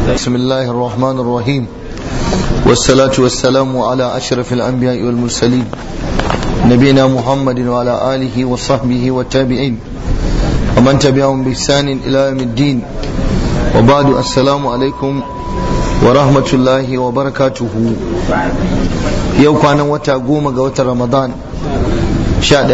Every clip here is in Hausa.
بسم الله الرحمن الرحيم والصلاة والسلام على أشرف الأنبياء والمرسلين نبينا محمد وعلى آله وصحبه والتابعين ومن تبعهم بإحسان إلى يوم الدين وبعد السلام عليكم ورحمة الله وبركاته يوم كان وتا قوم قوة رمضان شاء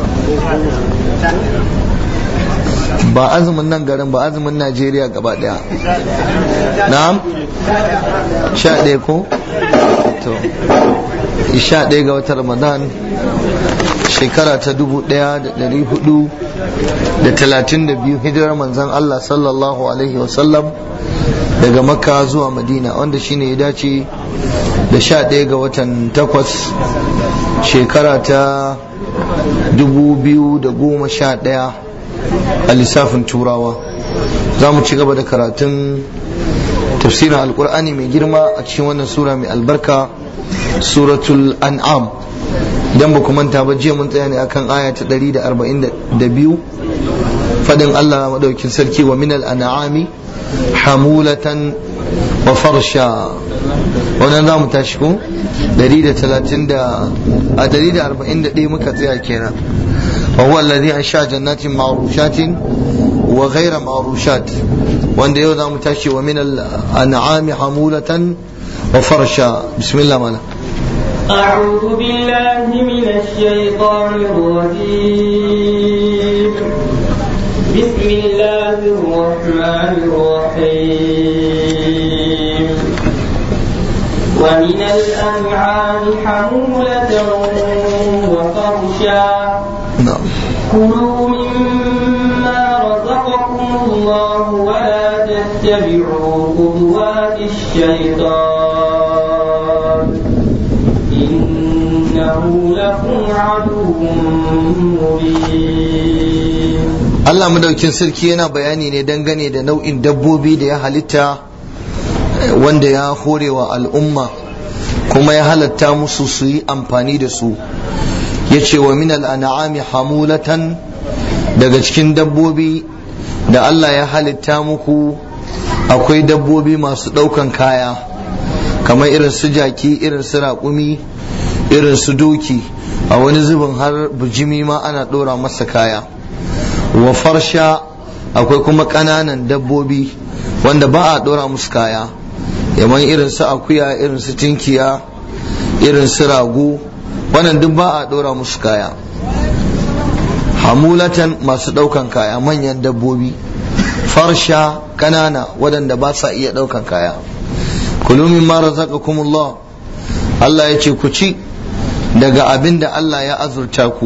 ba azumin nan garin ba azumin najeriya gaba daya na'am sha ɗaya ko to sha ɗaya ga watan ramadan shekara ta dubu ɗaya da ɗari hudu da talatin da biyu hijirar manzan allah sallallahu alaihi wasallam daga makka zuwa madina wanda shine ya dace da sha ɗaya ga watan takwas shekara ta dubu biyu da goma sha ɗaya a lissafin turawa za mu ci gaba da karatun tafsirin alkur'ani mai girma a cikin wannan sura mai albarka suratul an'am idan ba manta ba jiya mun tsaya ne akan aya ta 142 fadin Allah madaukin sarki wa minal an'ami hamulatan wa farsha wannan za mu tashi ko 130 a 141 muka tsaya kenan وهو الذي أنشأ جنات معروشات وغير معروشات وأن يوضع متاشي ومن الأنعام حمولة وفرشا بسم الله مالا أعوذ بالله من الشيطان الرجيم بسم الله الرحمن الرحيم ومن الأنعام حمولة وفرشا نعم كلوا مما رزقكم الله ولا تتبعوا خطوات الشيطان إنه لكم عدو مبين Allah madaukin sarki yana bayani ne dangane da nau'in dabbobi da ya halitta wanda ya horewa al'umma kuma ya halatta musu su yi amfani da su ya ce wa min al'an'ami hamulatan daga cikin dabbobi da Allah ya halitta muku akwai dabbobi masu ɗaukan kaya kamar irin su jaki irin su raƙumi irin su doki a wani zubin har bujimi ma ana ɗora masa kaya wa farsha akwai kuma ƙananan dabbobi wanda ba a ɗora musu kaya yaman irin su akuya irin su tinkiya irin su rago wannan duk ba a ɗora musu kaya hamulatan masu ɗaukan kaya manyan dabbobi farsha ƙanana waɗanda ba sa iya ɗaukan kaya kulu min ma razaqakumullah Allah ya ce ku ci daga abin da Allah ya azurta ku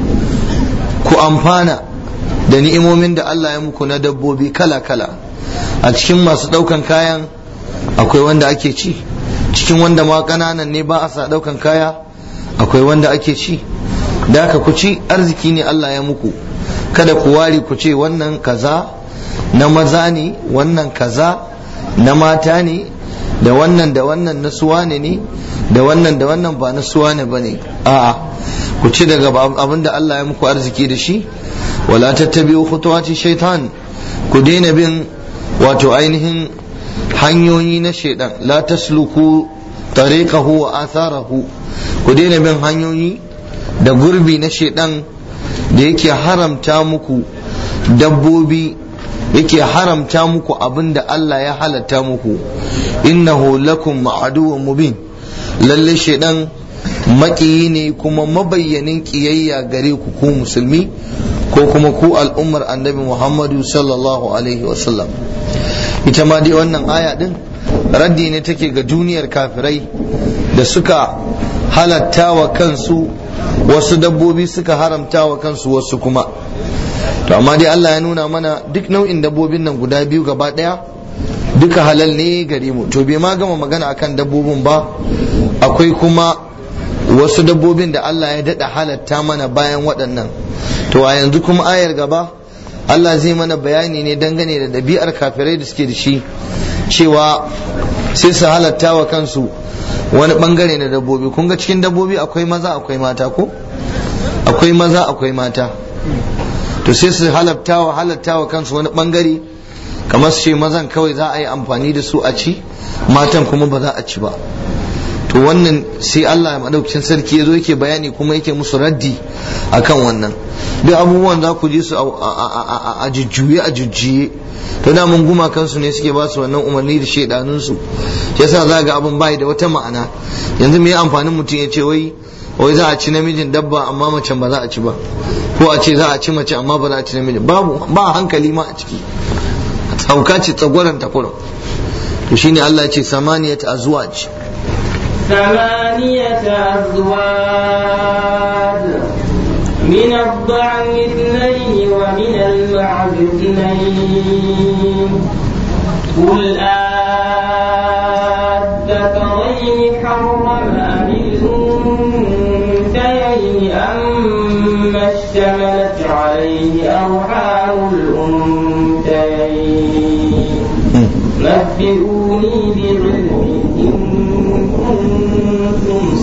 ku amfana da ni'imomin da Allah ya muku na dabbobi kala-kala a cikin masu ɗaukan kayan akwai wanda ake ci cikin wanda ma ƙananan ne ba a sa ɗaukan kaya akwai wanda ake ci da haka ku ci arziki ne Allah ya muku kada ku ware ku ce wannan kaza na maza ne wannan kaza na mata ne da wannan da wannan na suwane ne da wannan da wannan ba na suwane ba ne a'a ku ci daga abin da Allah ya muku arziki da shi wala tattabi'u khutuwati shaitan ku daina bin wato ainihin hanyoyi na shaitan la tasluku tariqahu wa atharahu ku daina bin hanyoyi da gurbi na shaidan da yake haramta muku dabbobi yake haramta muku abin da Allah ya halatta muku innahu lakum ma'aduwwun mubin lalle shaidan maƙiyi ne kuma mabayyanin ƙiyayya gare ku ku musulmi ko kuma ku al'ummar annabi Muhammadu sallallahu alaihi wasallam ita ma dai wannan aya din raddi ne take ga duniyar kafirai da suka halatta wa kansu wasu dabbobi suka haramta wa kansu wasu kuma to amma dai Allah ya nuna mana duk nau'in dabbobin nan guda biyu gaba daya duka halal ne gare mu to bai ma gama magana akan dabbobin ba akwai kuma wasu dabbobin da Allah ya dada halatta mana bayan waɗannan to a yanzu kuma ayar gaba Allah zai mana bayani ne dangane da ɗabi'ar kafirai da suke da shi cewa sai su halatta wa kansu wani bangare na dabbobi kun ga cikin dabbobi akwai maza akwai mata ko akwai maza akwai mata to sai su halatta wa halatta wa kansu wani bangare kamar su ce mazan kawai za a yi amfani da su a ci matan kuma ba za a ci ba to wannan sai Allah madaukakin sarki ya zo yake bayani kuma yake musu raddi akan wannan duk abubuwan za ku ji su a jujjuye a jujjuye to da mun guma kansu ne suke ba su wannan umarni da shaidanun su yasa za ga abin bai da wata ma'ana yanzu me amfanin mutum ya ce wai wai za a ci namijin dabba amma macen ba za a ci ba ko a ce za a ci mace amma ba za a ci namijin babu ba hankali ma a ciki sauka ce tsagwaron takurin to shine Allah ya ce samaniyat azwaj ثمانية أزواج من الضعن اثنين ومن المعز اثنين قل أذكرين حرم أم الأنثيين أما اشتملت عليه أرحام الأنثيين نبئوني بعلم إن كنتم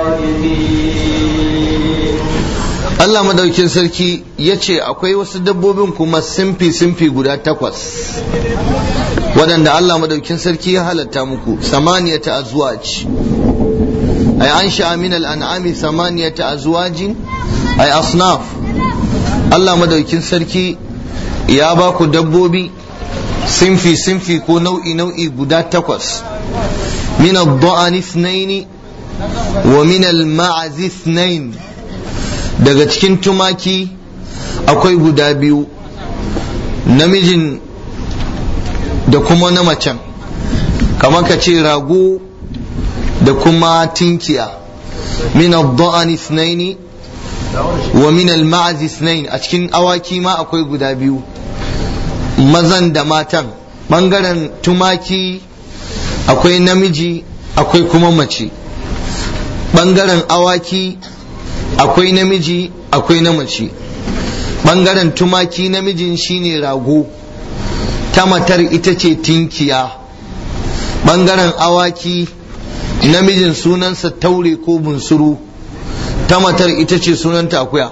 صادقين Allah madaukin sarki ya ce akwai wasu dabbobin kuma simfi-simfi guda takwas waɗanda Allah madaukin sarki ya halatta muku samaniyata azwaj ay an sha'a min al'an'ami samaniyata azwajin ay asnaf Allah madaukin sarki ya ba ku dabbobi simfi-simfi ko nau'i-nau'i guda takwas min al-da'ani ithnaini wa min al-ma'az ithnain daga cikin tumaki akwai guda biyu namijin da kuma na macen kamar ka ce rago da kuma tinkiya min al-da'an ithnaini wa min al-ma'az ithnain a cikin awaki ma akwai guda biyu mazan da matan bangaren tumaki akwai namiji akwai kuma mace bangaren awaki akwai namiji akwai na mace ɓangaren tumaki namijin shine rago ta matar ita ce tinkiya ɓangaren awaki namijin sunansa taure ko bunsuru ta matar ita ce sunanta akuya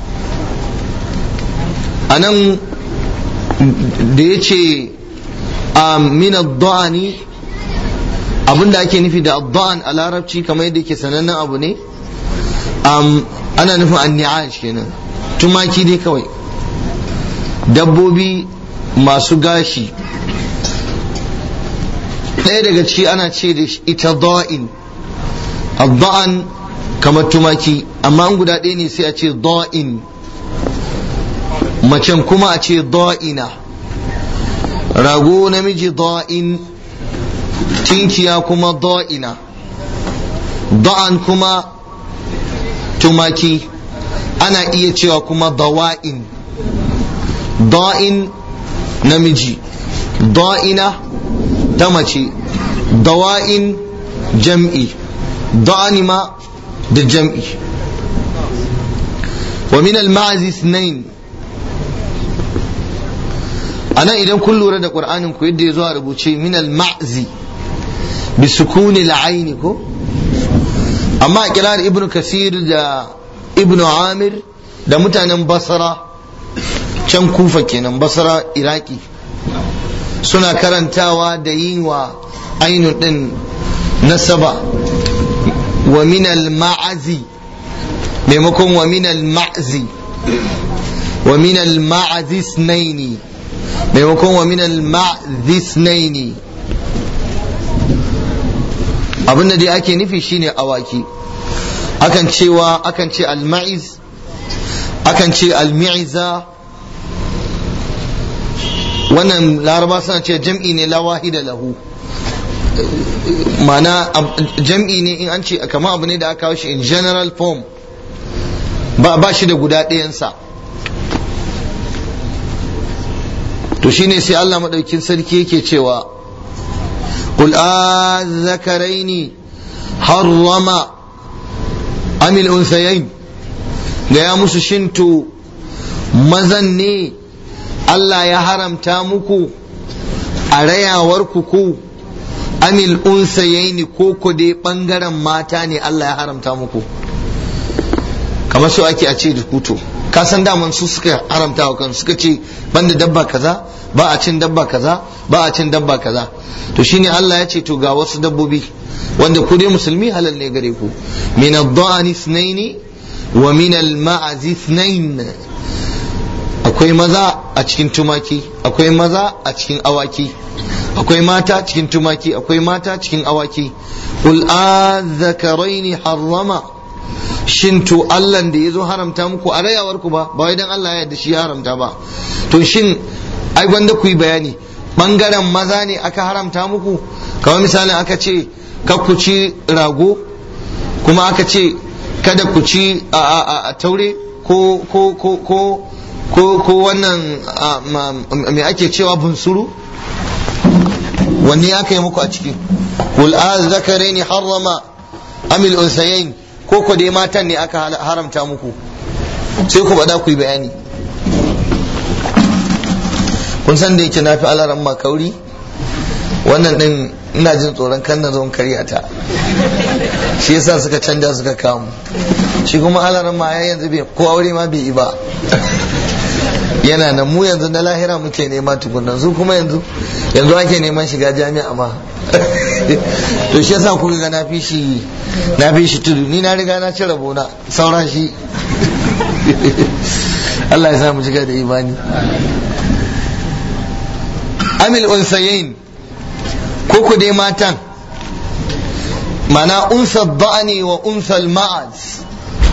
a nan da ya ce a mina da'ani abinda ake nufi da da'an a larabci kamar yadda ke sanannen abu ne ana nufin anni'ash kenan tumaki dai kawai dabbobi masu gashi ɗaya daga ciki ana ce da ita da'in da'an kamar tumaki amma an guda ɗaya ne sai a ce da'in macen kuma a ce da'ina rago namiji da'in tinkiya kuma da'ina da'an kuma tumaki ana iya cewa kuma dawa'in da'in namiji da'ina ta mace dawa'in jam'i da'ani ma da jam'i wa min al-ma'az ithnain anan idan kun lura da qur'anin ku yadda ya zo a rubuce min al-ma'zi bi sukuni al ko amma a kirar ibnu kasir da ibnu amir da mutanen basra can kufa kenan basra iraki suna karantawa da yin wa ainihin din nasaba wa minal ma'azi maimakon wa minal ma'zi wa minal ma'azi snaini maimakon wa minal ma'zi snaini abinda dai ake nufi shine awaki akan cewa akan ce al-ma'iz akan ce al-mi'za wannan laraba suna ce jam'i ne la wahida lahu mana jam'i ne in an ce kamar abu ne da aka kawo shi in general form ba ba shi da guda ɗayansa to shine sai Allah maɗaukin sarki yake cewa قل آذكرين حرم أم الأنثيين gaya musu shinto mazan ne Allah ya haramta muku a rayawarku ku amil unsayaini ko ku dai bangaren mata ne Allah ya haramta muku kamar so ake a ce da kuto ka san daman su suka haramta wa kansu suka ce banda dabba kaza ba a cin dabba kaza ba a cin dabba kaza to shine Allah ya ce to ga wasu dabbobi wanda ku dai musulmi halal ne gare ku min ad-da'ani ithnaini wa min al-ma'az ithnain akwai maza a cikin tumaki akwai maza a cikin awaki akwai mata cikin tumaki akwai mata cikin awaki qul azzakaraini harrama shin to Allah da ya zo haramta muku a rayawar ku ba ba wai dan Allah ya yarda shi ya haramta ba to shin ai gwanda ku yi bayani bangaren maza ne aka haramta muku kamar misalin aka ce ka ku ci rago kuma aka ce kada ku ci a taure ko ko ko ko ko ko wannan me ake cewa bunsuru wanne aka yi muku a ciki qul azzakaraini harrama amil unsayain ko ko dai matan ne aka haramta muku sai ku bada ku yi bayani kun san da yake nafi alaran makauri wannan din ina jin tsoron kan na zon karya ta shi yasa suka canja suka kamu shi kuma alaran ma ya yanzu bai ko aure ma bai yi ba yana nan mu yanzu na lahira muke nema tukunan su kuma yanzu yanzu ake neman shiga jami'a ma to shi yasa kuka ga na fi shi na fi shi tudu ni na riga na ci rabona sauran shi Allah ya sa mu shiga da imani amil unsayain ko ku dai matan mana unsa ba'ani wa unsa ma'az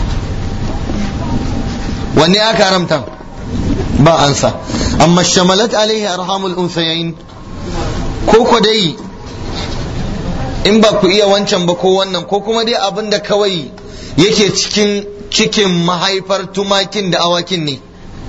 wanne aka haramta ba ansa amma shamalat alaihi arhamul unsayain ko ku dai in ba ku iya wancan ba ko wannan ko kuma dai abin da kawai yake cikin cikin mahaifar tumakin da awakin ne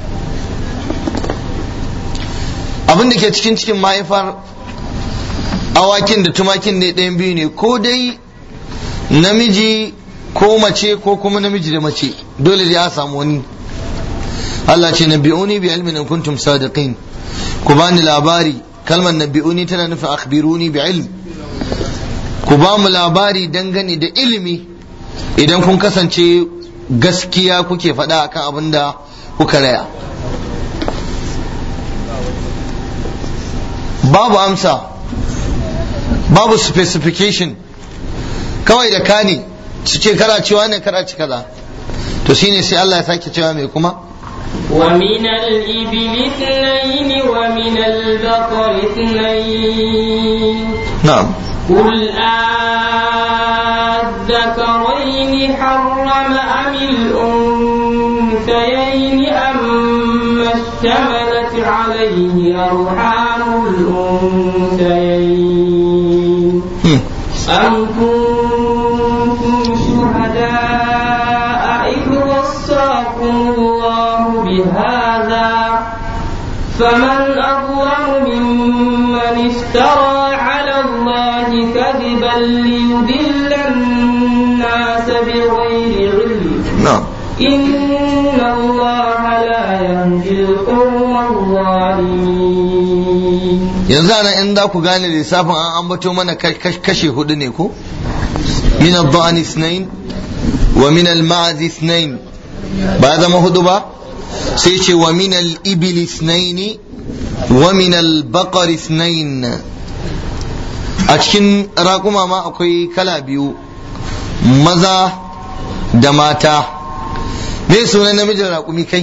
abin da ke cikin cikin mahaifar awakin da tumakin ne ɗayan biyu ne ko dai namiji ko mace ko kuma namiji da mace dole dai a samu wani Allah ce nabi'uni bi ilmin in kuntum sadiqin ku bani labari kalmar nabi'uni tana nufin akhbiruni bi ilm ku ba mu labari dangane da ilimi idan kun kasance gaskiya kuke faɗa akan abin da kuka raya babu amsa babu specification kawai da kani su ce kara cewa ne kara ci kaza to shine sai Allah ya sake cewa mai kuma ومن الإبل اثنين ومن البقر اثنين na'am قل أذكرين حرم أم الأنثيين أما اشتملت عليه أرحام الأنثيين Hmm. أم كنتم شهداء إذ وصاكم الله بهذا فمن أظلم ممن افترى على الله كذبا ليضل الناس بغير علم na'am إن الله لا يهدي القوم الظالمين yanzu ana in za ku gane lissafin an ambato mana kash- kash- kashe hudu ne ko min ad-da'an ithnain wa min al-ma'az ithnain ba ya zama hudu ba sai ce wa min al-ibil ithnain wa min al-baqar ithnain a cikin raƙuma ma akwai kala biyu maza da mata me sunan namijin raƙumi kai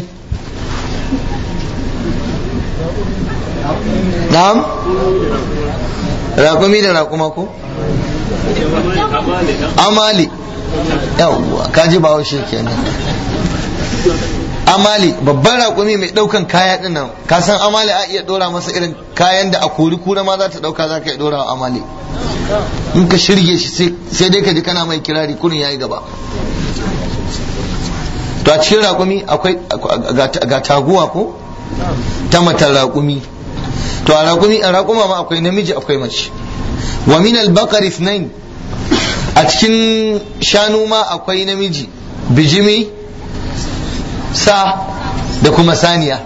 na'am raƙumi da raƙuma ko amali yawwa kaji ba shi kenan amali babban raƙumi mai ɗaukan kaya ɗin nan ka san amali a iya ɗora masa irin kayan da a kori kura ma za ta ɗauka za ka iya ɗora wa amali in ka shirge shi sai- sai dai ka ji kana mai kirari kurin yayi gaba to a cikin raƙumi akwai ga- ga taguwa ko ta matan raƙumi to a raƙumi a raƙuma ma akwai namiji akwai mace wa min al-baqar ithnain a cikin shanu ma akwai namiji bijimi sa da kuma saniya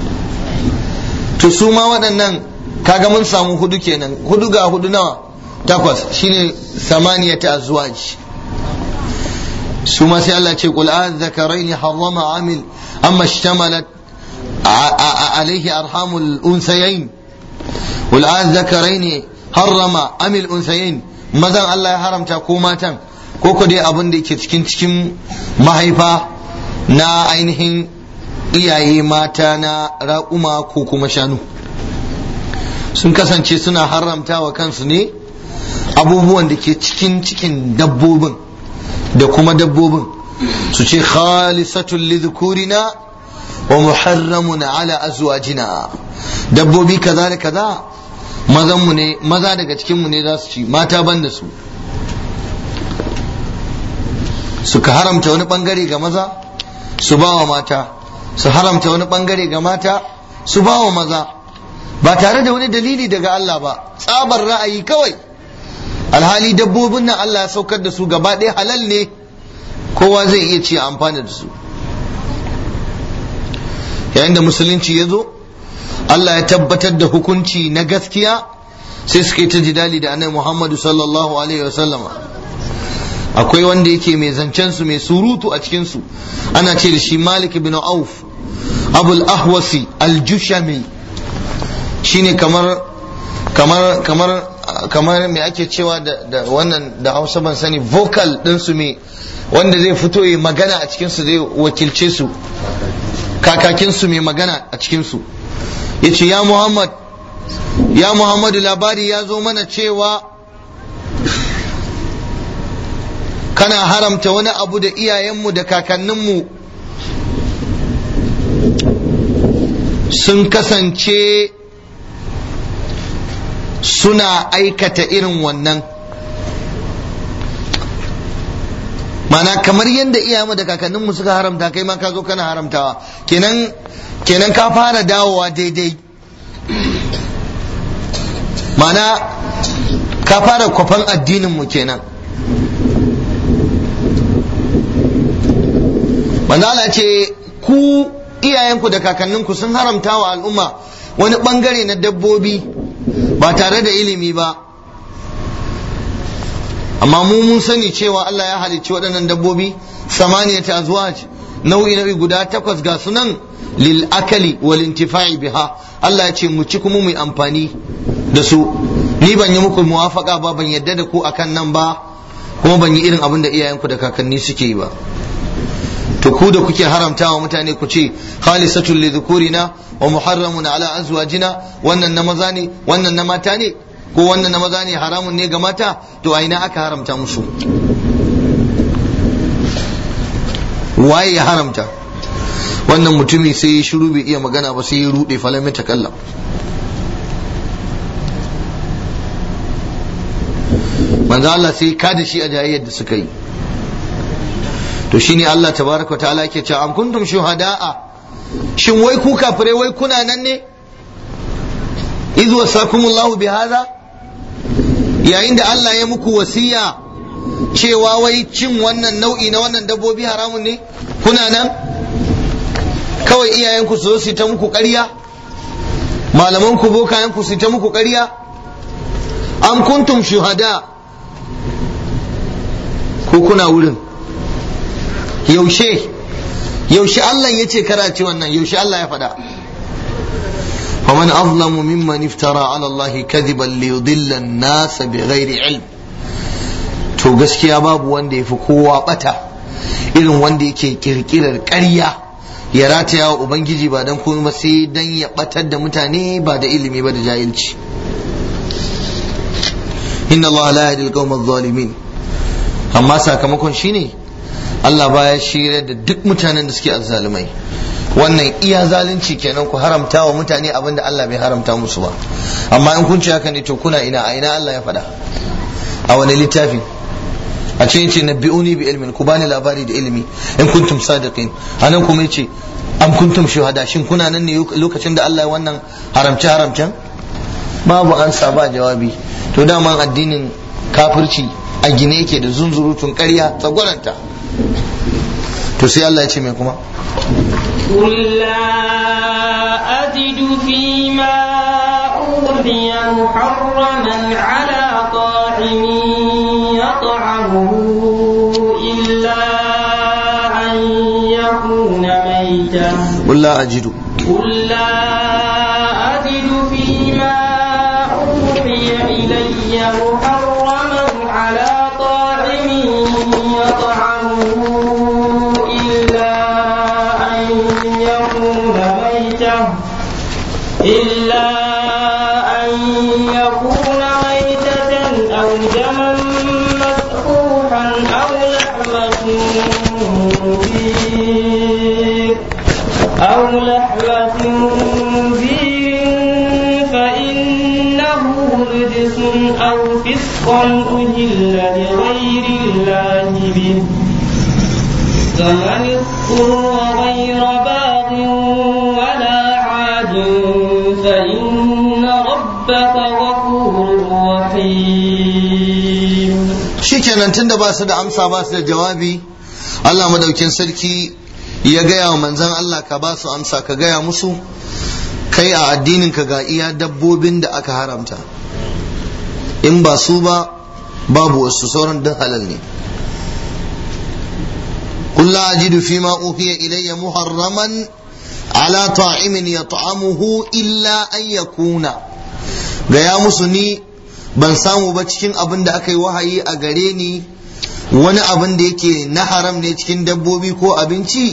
to su ma waɗannan kaga mun samu hudu kenan hudu ga hudu nawa takwas shine samaniya ta azwaj su ma sai Allah ce qul azzakaraini harrama amil amma ishtamalat alaihi arhamul unsayain qul azzakaraini harrama amil unsayain mazan Allah ya haramta ko matan ko ko dai abin da yake cikin cikin mahaifa na ainihin iyaye mata na raƙuma ko kuma shanu sun kasance suna haramta wa kansu ne abubuwan da ke cikin cikin dabbobin da kuma dabbobin su ce khalisatul lidhukurina wa muharramun ala azwajina dabbobi kaza da kaza mazan mu ne maza daga cikin mu ne za su ci mata ban da su suka haramta wani bangare ga maza su ba wa mata su haramta wani bangare ga mata su ba wa maza ba tare da wani dalili daga Allah ba tsabar ra'ayi kawai alhali dabbobin nan Allah ya saukar da su gaba ɗaya halal ne kowa zai iya ci amfani da su yayin da musulunci ya zo Allah ya tabbatar da hukunci na gaskiya sai suka yi ta jidali da annabi Muhammadu sallallahu alaihi wasallama akwai wanda yake mai zancen su mai surutu a cikin su ana ce da shi Malik bin Auf Abul Ahwasi Al-Jushami shine kamar kamar kamar kamar me ake cewa da, da wannan da Hausa ban sani vocal din su me wanda zai fito yi magana a cikin su zai wakilce su kakakin su mai magana a cikin su yace ya Muhammad ya Muhammadu labari ya zo mana cewa kana haramta wani abu da iyayenmu da kakanninmu sun kasance suna aikata irin wannan mana kamar yadda iyayenmu da kakanninmu suka haramta kai ma ka zo kana haramtawa kenan kenan ka fara dawowa daidai mana ka fara kwafan addininmu kenan manzala ce ku iyayenku da kakanninku sun haramta wa al'umma wani bangare na dabbobi ba tare da ilimi ba amma mu mun sani cewa Allah ya halicci waɗannan dabbobi samaniya ta azwaj nau'i nau'i guda takwas ga sunan lil akali wal intifa'i biha Allah ya ce mu ci kuma mu amfani da su ni ban yi muku muwafaka ba ban yadda da ku akan nan ba kuma ban yi irin abin da iyayenku da kakanni suke yi ba to ku da kuke haramtawa mutane ku ce khalisatul li dhukurina wa muharramun ala azwajina wannan na maza ne wannan na mata ne ko wannan na maza ne haramun ne ga mata to a ina aka haramta musu waye ya haramta wannan mutumi sai ya shiru bai iya magana ba sai ya rude falamin takalla manzo Allah sai ka da shi a jayayyar da suka yi to shine Allah tabaraka ta'ala ke cewa am kuntum shuhada'a shin wai ku kafirai wai kuna nan ne idh wasakumullahu bihadha yayin da Allah ya muku wasiya cewa wai cin wannan nau'i na wannan dabbobi haramun ne kuna nan kawai iyayenku su zo su ta muku ƙarya malaman ku bokayen ku su ta muku ƙarya am kuntum shuhada ko kuna wurin yaushe yaushe Allah ya ce karaci wannan yaushe Allah ya faɗa faman azlamu mimman iftara ala Allah kadiban li yudilla an-nas bighairi ilm to gaskiya babu wanda yafi kowa bata irin wanda yake kirkirar ƙarya ya rataya wa ubangiji ba dan komai sai dan ya batar da mutane ba da ilimi ba da jahilci inna Allah la yahdi al-qawma adh-dhalimin amma sakamakon shine Allah baya shirya da duk mutanen da suke azzalumai wannan iya zalunci kenan ku haramta wa mutane abin da Allah bai haramta musu ba amma in kun ci haka ne to kuna ina a ina Allah ya faɗa a wani littafi a cikin ce nabbi'uni bi ilmin ku bani labari da ilimi in kuntum sadiqin anan kuma yace am kuntum shuhada shin kuna nan ne lokacin da Allah ya wannan haramce haramcen babu ansa ba jawabi to dama addinin kafirci a gine yake da zunzurutun ƙarya tsagwaranta to sai Allah ya ce mai kuma قل لا أجد فيما أوحي محرما على طاعم يطعمه إلا qul la ajidu قل لا أجد فيما أوحي إلي محرما على طاعم يطعمه إلا أن يكون ميتة إلا أن يكون ميتة أو دما مسفوحا أو لحم خنزير أو لحم خنزير فإنه رجس أو فسقا أهل لغير الله به فمن اضطر غير باغ ولا عاد فإن ربك غفور رحيم shikenan tunda ba su da amsa ba su da jawabi Allah madaukin sarki ya gaya wa manzan Allah ka ba su amsa ka gaya musu kai a addinin ka ga iya dabbobin da aka haramta in ba su ba babu wasu sauran duk halal ne قل لا أجد فيما أوحي إلي محرما على طاعم يطعمه إلا أن يكون gaya musu ni ban samu ba cikin abin da aka yi wahayi a gare ni wani abin da yake na haram ne cikin dabbobi ko abinci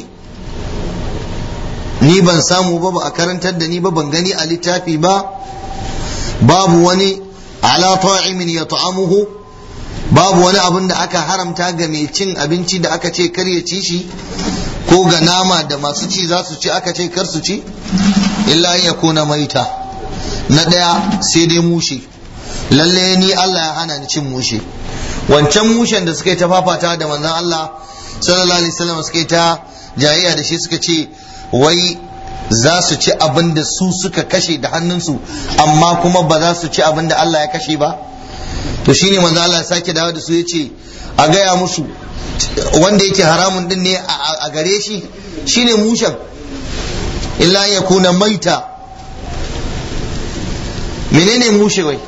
ni ban samu ba ba a karantar da ni ba ban gani a littafi ba babu wani ala ta'imin ya ta'amuhu babu wani abin da aka haramta ga mai cin abinci da aka ce kar ya ci shi ko ga nama da masu ci za su ci aka ce kar su ci illa ya kuna maita na ɗaya sai dai mushe lalle ni Allah ya hana ni cin mushe wancan mushen da suka yi ta fafata da manzon Allah sallallahu alaihi wasallam suka yi ta jayayya da shi suka ce wai za su ci abin da su suka kashe da hannunsu amma kuma ba za su ci abin da Allah ya kashe ba to shine manzo Allah ya sake dawo da su ya ce a gaya musu wanda yake haramun din ne a gare shi shine mushen illa ya kuna maita menene mushe wai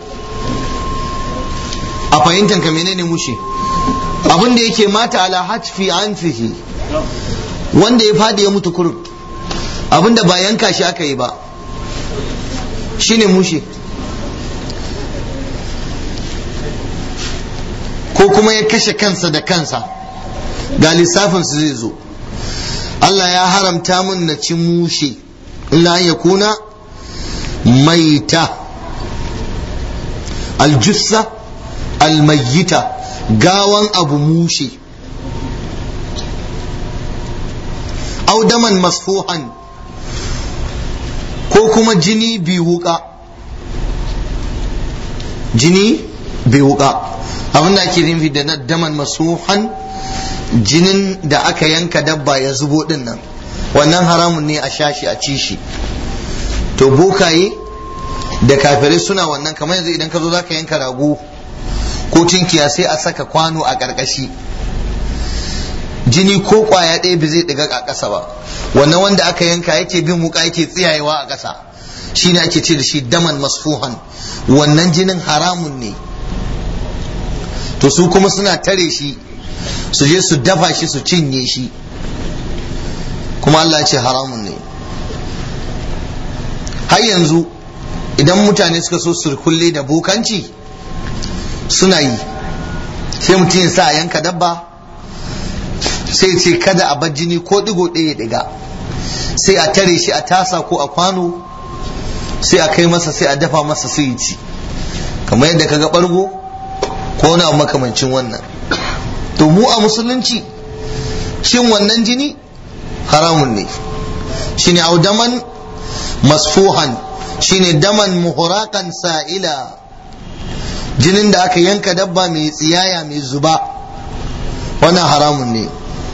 a fahimtar ka menene mushe abin da yake mata ala hatfi anfihi wanda ya fadi ya mutu kurum abin da ba yanka shi aka yi ba shine mushe ko kuma ya kashe kansa da kansa ga lissafin su zai zo Allah ya haramta mun na ci mushe illa ya kuna maita aljussa almayyita gawan abu mushe audaman masfuhan ko kuma jini bi wuka jini bi wuka abin da ake nufi da daman masuhan jinin da aka yanka dabba ya zubo din nan wannan haramun ne a sha shi a ci shi to bokaye da kafirai suna wannan kamar yanzu idan ka zo za ka yanka rago ko tinkiya sai a saka kwano a ƙarƙashi jini ko ƙwaya ɗaya ba zai ɗiga a ƙasa ba wannan wanda aka yanka yake bin wuka yake tsiyayewa a ƙasa shine ake ce da shi daman masfuhan wannan jinin haramun ne to su kuma suna tare shi su je su dafa shi su cinye shi kuma Allah ce haramun ne har yanzu idan mutane suka so surkulle da bokanci suna yi sai mutum ya sa a yanka dabba sai ce kada a bar jini ko digo ɗaya diga sai a tare shi a tasa ko a kwano sai a kai masa sai a dafa masa sai ya ci kamar yadda kaga ɓargo ko na makamancin wannan to mu a musulunci shin wannan jini haramun ne shine audaman masfuhan shine daman muhurakan sa'ila jinin da aka yanka dabba mai tsiyaya mai zuba wannan haramun ne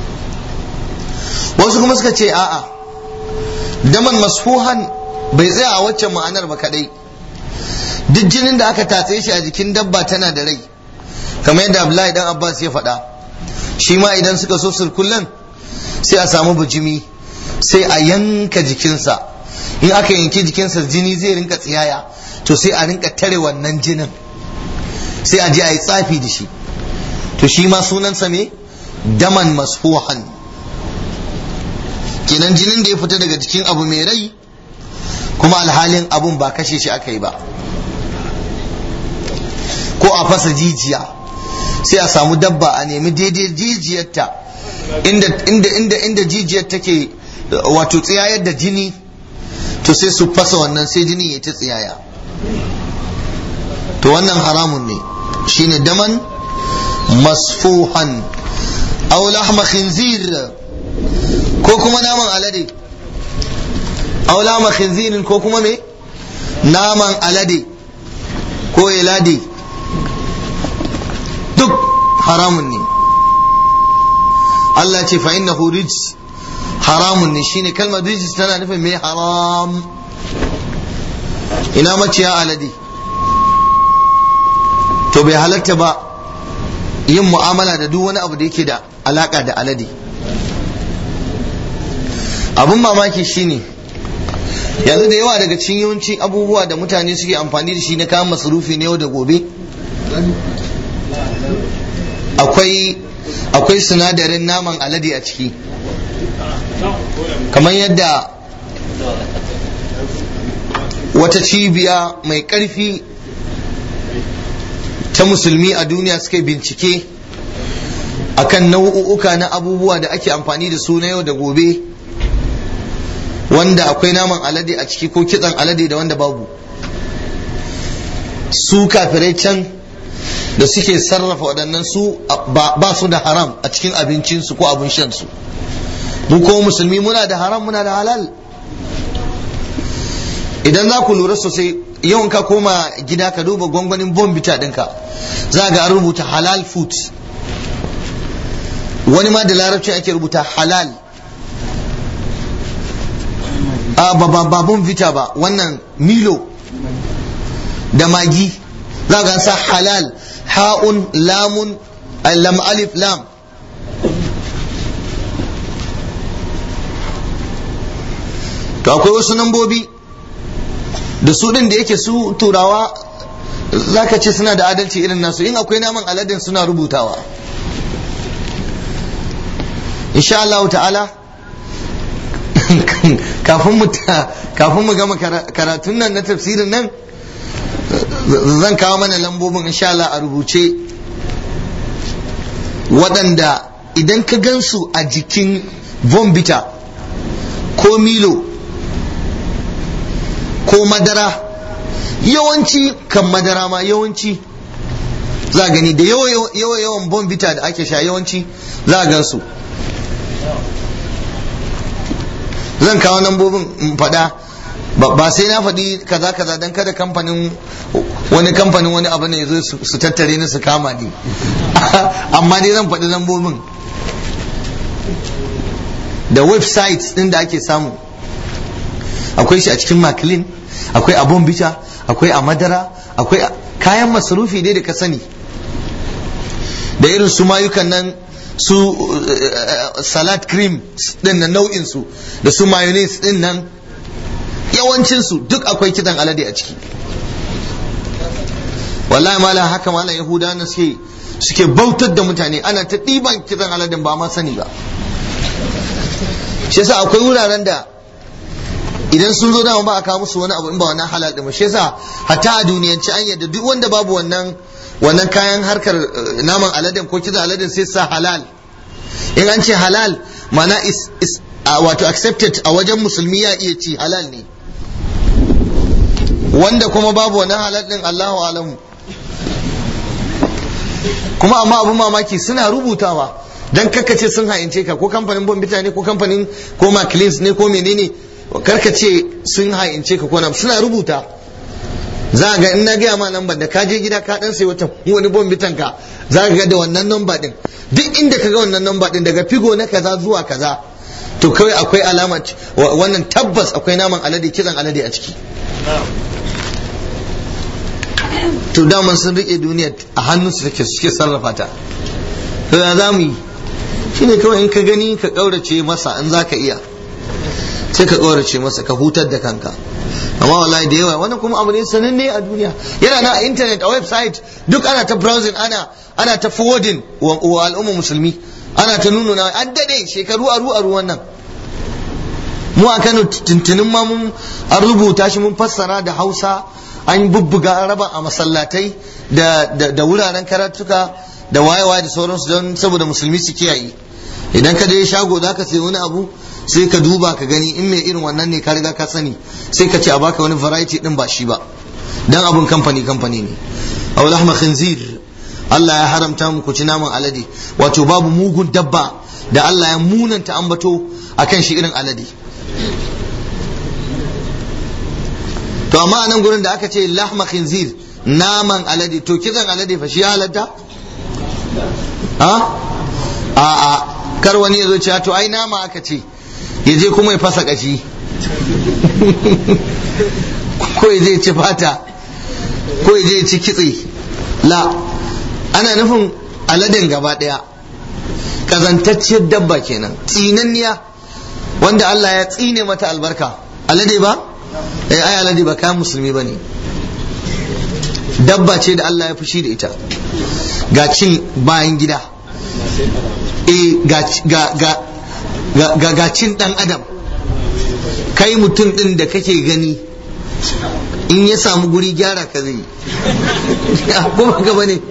wasu kuma suka ce a'a daman masfuhan bai tsaya a waccan ma'anar ba kadai duk jinin da aka tatse shi a jikin dabba tana da rai kamar yadda Abdullahi dan Abbas ya faɗa shi ma idan suka so sirkullan sai a samu bijimi sai a yanka jikinsa in aka yanki jikinsa jini zai rinka tsiyaya to sai a rinka tare wannan jinin sai a je a yi tsafi da shi to shi ma sunansa me daman masfuhan kenan jinin da ya fita daga cikin abu mai rai kuma alhalin abun ba kashe shi aka yi ba ko a fasa jijiya sai a samu dabba a nemi daidai jijiyarta inda inda inda inda jijiyar take wato tsiyayar da jini to sai su fasa wannan sai jini ya ta tsiyaya to wannan haramun ne shine daman masfuhan aw lahma khinzir ko kuma naman alade aw lahma khinzirin ko kuma me naman alade ko elade duk haramun ne Allah ce fa innahu rijs haramun ne shine kalmar rijis tana nufin mai haram ina maciya alade to bai halatta ba yin mu'amala da duk wani abu da yake da alaka da alade abun mamaki shine yanzu da yawa daga cikin yawanci abubuwa da mutane suke amfani da shi na kayan masarufi na yau da gobe akwai akwai sinadarin naman alade a ciki kamar yadda wata cibiya mai ƙarfi ta musulmi a duniya suka bincike akan nau'uka na abubuwa da ake amfani da su na yau da gobe wanda akwai naman alade a ciki ko kitsan alade da wanda babu su kafirai can da suke sarrafa waɗannan su ba su da haram a cikin abincinsu ko abin shansu mu ko musulmi muna da haram muna da halal idan za ku lura sosai yawan ka koma gida ka duba gwangwanin bombita ɗinka za ga an rubuta halal food wani ma da larabci ake rubuta halal a ba ba bombita ba wannan milo da magi za ga sa halal ha'un lamun lam alif lam to akwai wasu nambobi da su din da yake su turawa zaka ce suna da adalci irin nasu in akwai naman aladin suna rubutawa insha Allah ta'ala kafin mu kafin mu gama karatun nan na tafsirin nan zan kawo mana lambobin insha Allah a rubuce waɗanda idan ka gansu a jikin bombita ko milo ko madara yawanci kan madara ma yawanci za gani da yawa yawan bombita da ake sha yawanci za a gansu zan kawo lambobin faɗa ba sai na faɗi kaza kaza don kada kamfanin wani kamfanin wani abu ne zo su tattare ni su kama ni amma dai zan faɗi lambobin da websites ɗin da ake samu akwai shi a cikin makilin akwai a bombita akwai a madara akwai kayan masarufi dai da ka sani da irin su mayukan nan su salad cream din nan nau'in su da su mayonnaise din nan yawancin su duk akwai kitan alade a ciki wallahi mala haka mala yahuda na suke suke bautar da mutane ana ta ɗiban kitan aladen ba ma sani ba shi yasa akwai wuraren da idan sun zo dama ba a kawo musu wani abu in ba wannan halal din ba shi yasa hatta a duniyance an yadda duk wanda babu wannan wannan kayan harkar naman aladen ko kitan aladen sai sa halal in an ce halal mana is, is wato accepted a wajen musulmi ya iya ci halal ne wanda kuma babu wannan halal din Allahu alamu kuma amma abun mamaki suna rubutawa dan ce sun hayance ka ko kamfanin bombita ne ko kamfanin ko macleans ne ko menene ce sun hayance ka ko na suna rubuta za ga in na gaya ma lambar da ka je gida ka dan sai wata wani bombitan ka za ga da wannan namba din duk inda ka ga wannan namba din daga figo na kaza zuwa kaza to kawai akwai alama wannan tabbas akwai naman alade kitsan alade a ciki to daman sun rike duniya a hannunsu take suke sarrafa ta to ya za mu yi shine kawai in ka gani ka kaurace masa in za ka iya sai ka kaurace masa ka hutar da kanka amma wallahi da yawa wannan kuma abu ne sananne a duniya yana na a internet a website duk ana ta browsing ana ana ta forwarding wa al'umma musulmi ana ta nuna an dade shekaru aru aru wannan mu a Kano tuntunin ma mun an rubuta shi mun fassara da Hausa an bubbuga an raba a masallatai da da wuraren karatuka da wayewa da sauransu don saboda musulmi su kiyaye idan ka je shago zaka sayi wani abu sai ka duba ka gani in mai irin wannan ne ka riga ka sani sai ka ce a baka wani variety din ba shi ba dan abun kamfani kamfani ne aw lahma khinzir Allah ya haramta mu ku ci naman alade wato babu mugun dabba da Allah ya munanta ambato akan shi irin alade to amma a nan gurin da aka ce lahma khinzir naman alade to kitsan alade fa shi ya halatta ha a a kar wani ya zo ce to ai nama aka ce ya je kuma ya fasa kashi ko ya je ci fata ko ya je ci kitse la ana nufin aladen gaba daya kazantacciyar dabba kenan tsinanniya wanda Allah ya tsine mata albarka alade ba eh ai alade ba kayan musulmi bane dabba ce da Allah ya fushi da ita ga cin bayan gida eh ga ga ga ga cin dan adam kai mutum din da kake gani in ya samu guri gyara ka zai ko ba gaba ne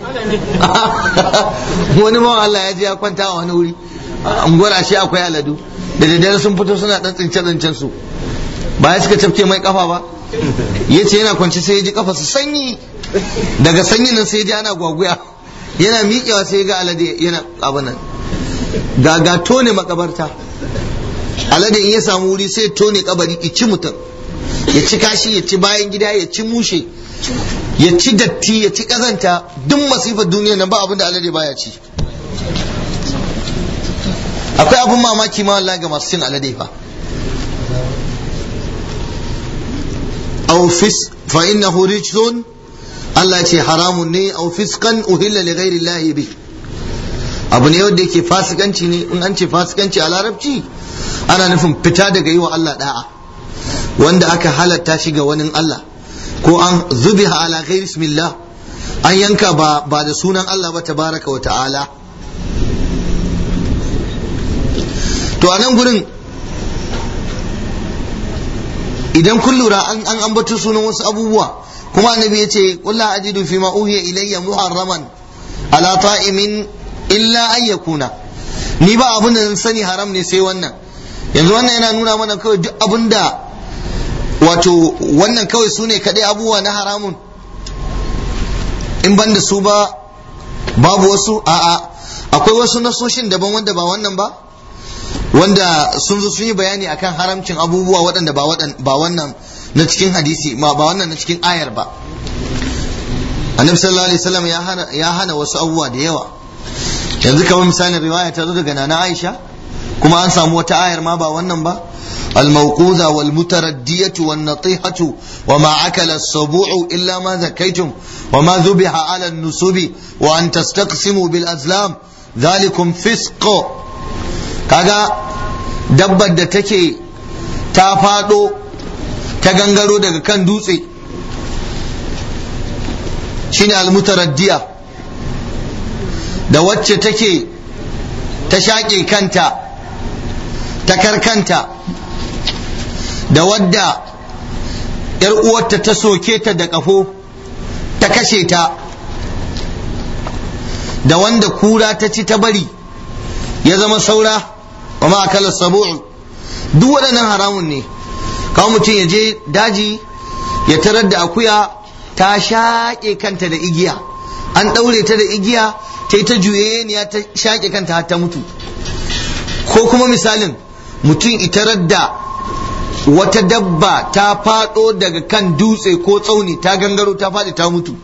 wani ma Allah ya je ya kwanta a wani wuri unguwar shi akwai aladu da daddare sun fito suna dan tsince tsince su ba ya suka tafke mai kafa ba ya ce yana kwanci sai ya ji kafa su sanyi daga sanyi nan sai ya ji ana gwaguya yana miƙewa sai ya ga alade yana abinan ga ga tone makabarta alade in ya samu wuri sai tone kabari ci mutum ya ci kashi ya ci bayan gida ya ci mushe ya ci datti ya ci kazanta duk masifar duniya nan ba abin da alade baya ci akwai abin mamaki ma wallahi ga masu cin alade fa aw fis fa innahu rijsun Allah ce haramun ne aw fiskan uhilla li ghairi Allah bi abu ne wanda yake fasikanci ne in an ce fasikanci a larabci ana nufin fita daga yi wa Allah da'a wanda aka halatta shi ga wani Allah ko an zubiha ala ghairi bismillah an yanka ba ba da sunan Allah ba tabaraka wa ta'ala to a nan gurin idan kun lura an an ambato sunan wasu abubuwa kuma annabi ya ce qul la ajidu fi ma uhiya ilayya muharraman ala ta'imin illa an yakuna ni ba abin da sani haram ne sai wannan yanzu wannan yana nuna mana kawai duk abin da wato wannan kawai su ne kaɗai abubuwa na haramun in ban da su ba babu wasu a'a akwai wasu nasoshin daban wanda ba wannan ba wanda sun zo sun yi bayani akan haramcin abubuwa waɗanda ba wannan na cikin hadisi ba wannan na cikin ayar ba annabi sallallahu alaihi wasallam ya hana ya hana wasu abubuwa da yawa yanzu kamar misalin riwaya ta zo daga nana Aisha kuma an samu wata ayar ma ba wannan ba الموقوذة والمتردية والنطيحة وما أكل السبوع إلا ما ذكيتم وما ذبح على النسب وأن تستقسموا بالأزلام ذلكم فسق kaga dabbar da take ta faɗo ta gangaro daga kan dutse shine almutaraddiya da wacce take ta shaƙe kanta ta karkanta da wadda ‘yar uwarta ta soke ta da ƙafo ta kashe ta da wanda kura ta ci ta bari ya zama saura wa ma'akalar sabu'u duk waɗannan haramun ne kawo mutum ya je daji ya tarar da akuya ta shaƙe kanta da igiya an ɗaure ta da igiya ta yi ta juyeniya ta shaƙe kanta har ta mutu ko kuma misalin mutum itarar da wata dabba ta faɗo daga kan dutse ko tsauni ta gangaro ta faɗi ta mutu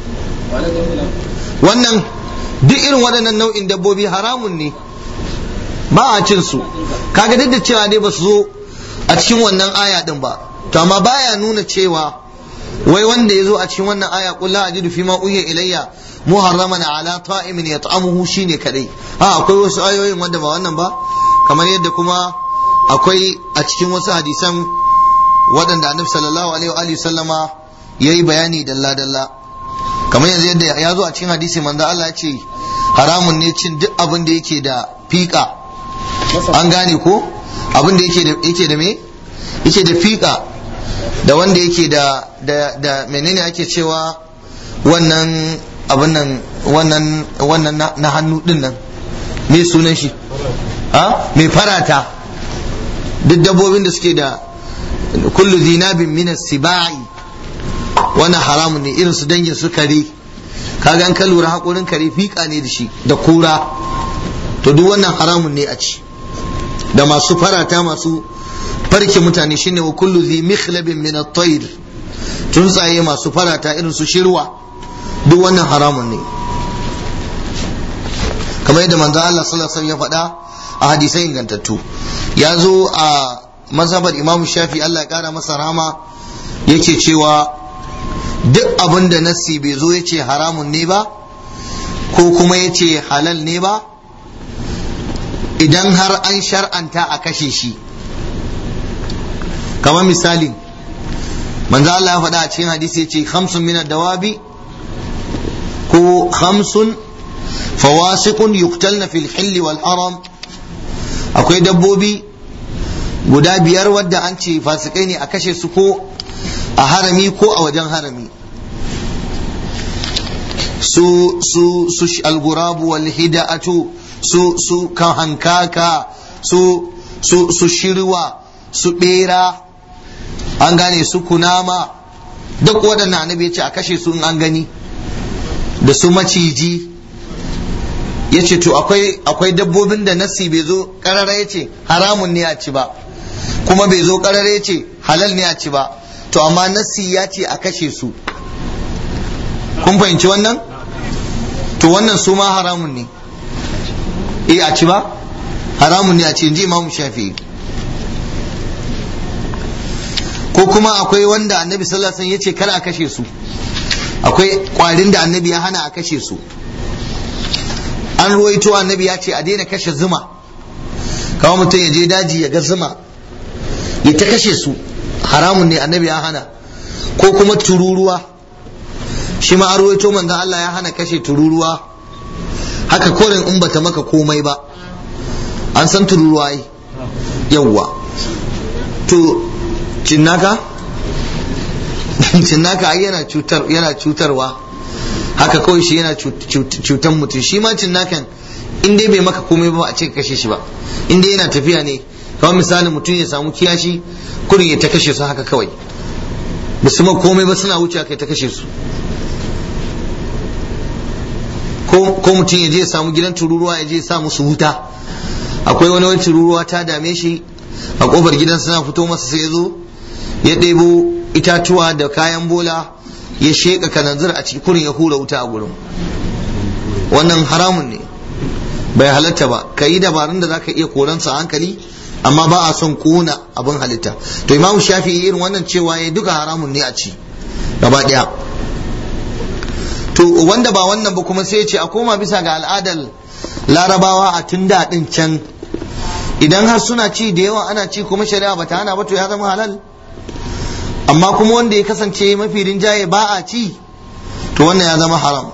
wannan duk irin waɗannan nau'in dabbobi haramun ne ba a cin su kaga duk da cewa dai ba su zo a cikin wannan aya din ba to amma baya nuna cewa wai wanda ya zo a cikin wannan aya qul la ajidu fi ma uhiya ilayya muharraman ala ta'imin yat'amuhu shine kadai ha akwai wasu ayoyin wanda ba wannan ba kamar yadda kuma akwai a cikin wasu hadisan waɗanda annabi sallallahu alaihi wa sallama yayi bayani dalla dalla kamar yanzu yadda ya zo a cikin hadisi manzo Allah ya ce haramun ne cin duk abin da yake da fiƙa an gane ko abin da yake da yake da me yace da fiƙa da wanda yake da da da menene ake cewa wannan abin nan wannan wannan na hannu din nan me sunan shi ha me farata duk dabbobin da suke da kullu zinabin min sibai wannan haramun ne irin su dangin su kare kaga an ka lura haƙorin kare fiƙa ne da shi da kura to duk wannan haramun ne a ci da masu farata masu farke mutane shine wa kullu zi mikhlabin min at-tayr tsuntsaye masu farata irin su shirwa duk wannan haramun ne kamar yadda manzo Allah sallallahu alaihi wasallam ya faɗa a hadisai ingantattu ya zo a mazhabar Imam Shafi Allah ya kara masa rahama yake cewa duk abin da nassi bai zo ya ce haramun ne ba ko kuma ya ce halal ne ba idan har an shar'anta a kashe shi kamar misali manzo Allah ya faɗa a cikin hadisi ya ce khamsun min dawabi ko khamsun fawasiqun yuqtalna fil hilli wal haram akwai dabbobi guda biyar wadda an ce fasikai ne a kashe su ko a harami ko a wajen harami su su su algurabu wal hida'atu su su kan hankaka su su su shirwa su bera an gane su kunama duk waɗannan annabi ya ce a kashe su in an gani da su maciji ya ce to akwai akwai dabbobin da nassi bai zo karara ya ce haramun ne a ci ba kuma bai zo karara ya ce halal ne a ci ba to amma nassi ya ce a kashe su kun fahimci wannan to wannan su ma haramun ne eh a ci ba haramun ne a ci inji imamu shafi'i ko kuma akwai wanda annabi sallallahu alaihi wasallam ya ce kar a kashe su akwai kwarin da annabi ya hana a kashe su an ruwaito annabi ya ce a daina kashe zuma kawai mutum ya je daji ya ga zuma ya ta kashe su haramun ne annabi ya hana ko kuma tururuwa shi ma an ruwaito manzon Allah ya hana kashe tururuwa haka korin in bata maka komai ba an san tururuwa ai yawwa to cinnaka cinnaka ai yana cutar yana cutarwa haka kawai shi yana cutan mutum shi ma cinnakan in dai bai maka komai ba a ce kashe shi ba in dai yana tafiya ne kamar misali mutum ya samu kiyashi kurin ya ta kashe su haka kawai ba su ma komai ba suna wuce kai ta kashe su ko mutum ya je ya samu gidan tururuwa ya je ya sa musu wuta akwai wani wani tururuwa ta dame shi a kofar gidan suna fito masa sai ya zo ya ɗebo itatuwa da kayan bola ya sheƙa kananzir a cikin kurin ya hura wuta a gurin wannan haramun ne bai halatta ba ka yi dabarun da zaka iya koransa a hankali amma ba a son kona abin halitta to imamu shafi irin wannan cewa ya duka haramun ne a ci gaba ɗaya to wanda ba wannan ba kuma sai ya ce a koma bisa ga al'adar larabawa a tun daɗin can idan har suna ci da yawa ana ci kuma shari'a ba ta hana ba to ya zama halal amma kuma wanda ya kasance mafi rinjaye ba a ci to wannan ya zama haram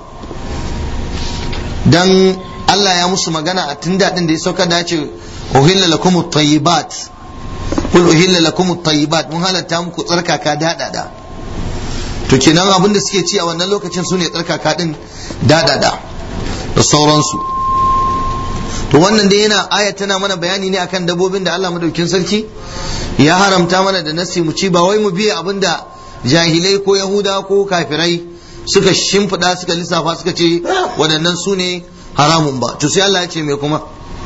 dan Allah ya musu magana a tun daɗin da ya sauka da ce uhilla lakum at-tayyibat kul uhilla lakum at-tayyibat mun halatta muku tsarkaka daɗaɗa to kenan abin da suke ci a wannan lokacin su ne tsarkaka din daɗaɗa da sauransu to wannan dai yana aya tana mana bayani ne akan dabbobin da Allah madaukin sarki ya haramta mana da nasi mu ci ba wai mu biya abin da jahilai ko yahuda ko kafirai suka shimfiɗa suka lissafa suka ce waɗannan su ne haramun ba to sai Allah ya ce me kuma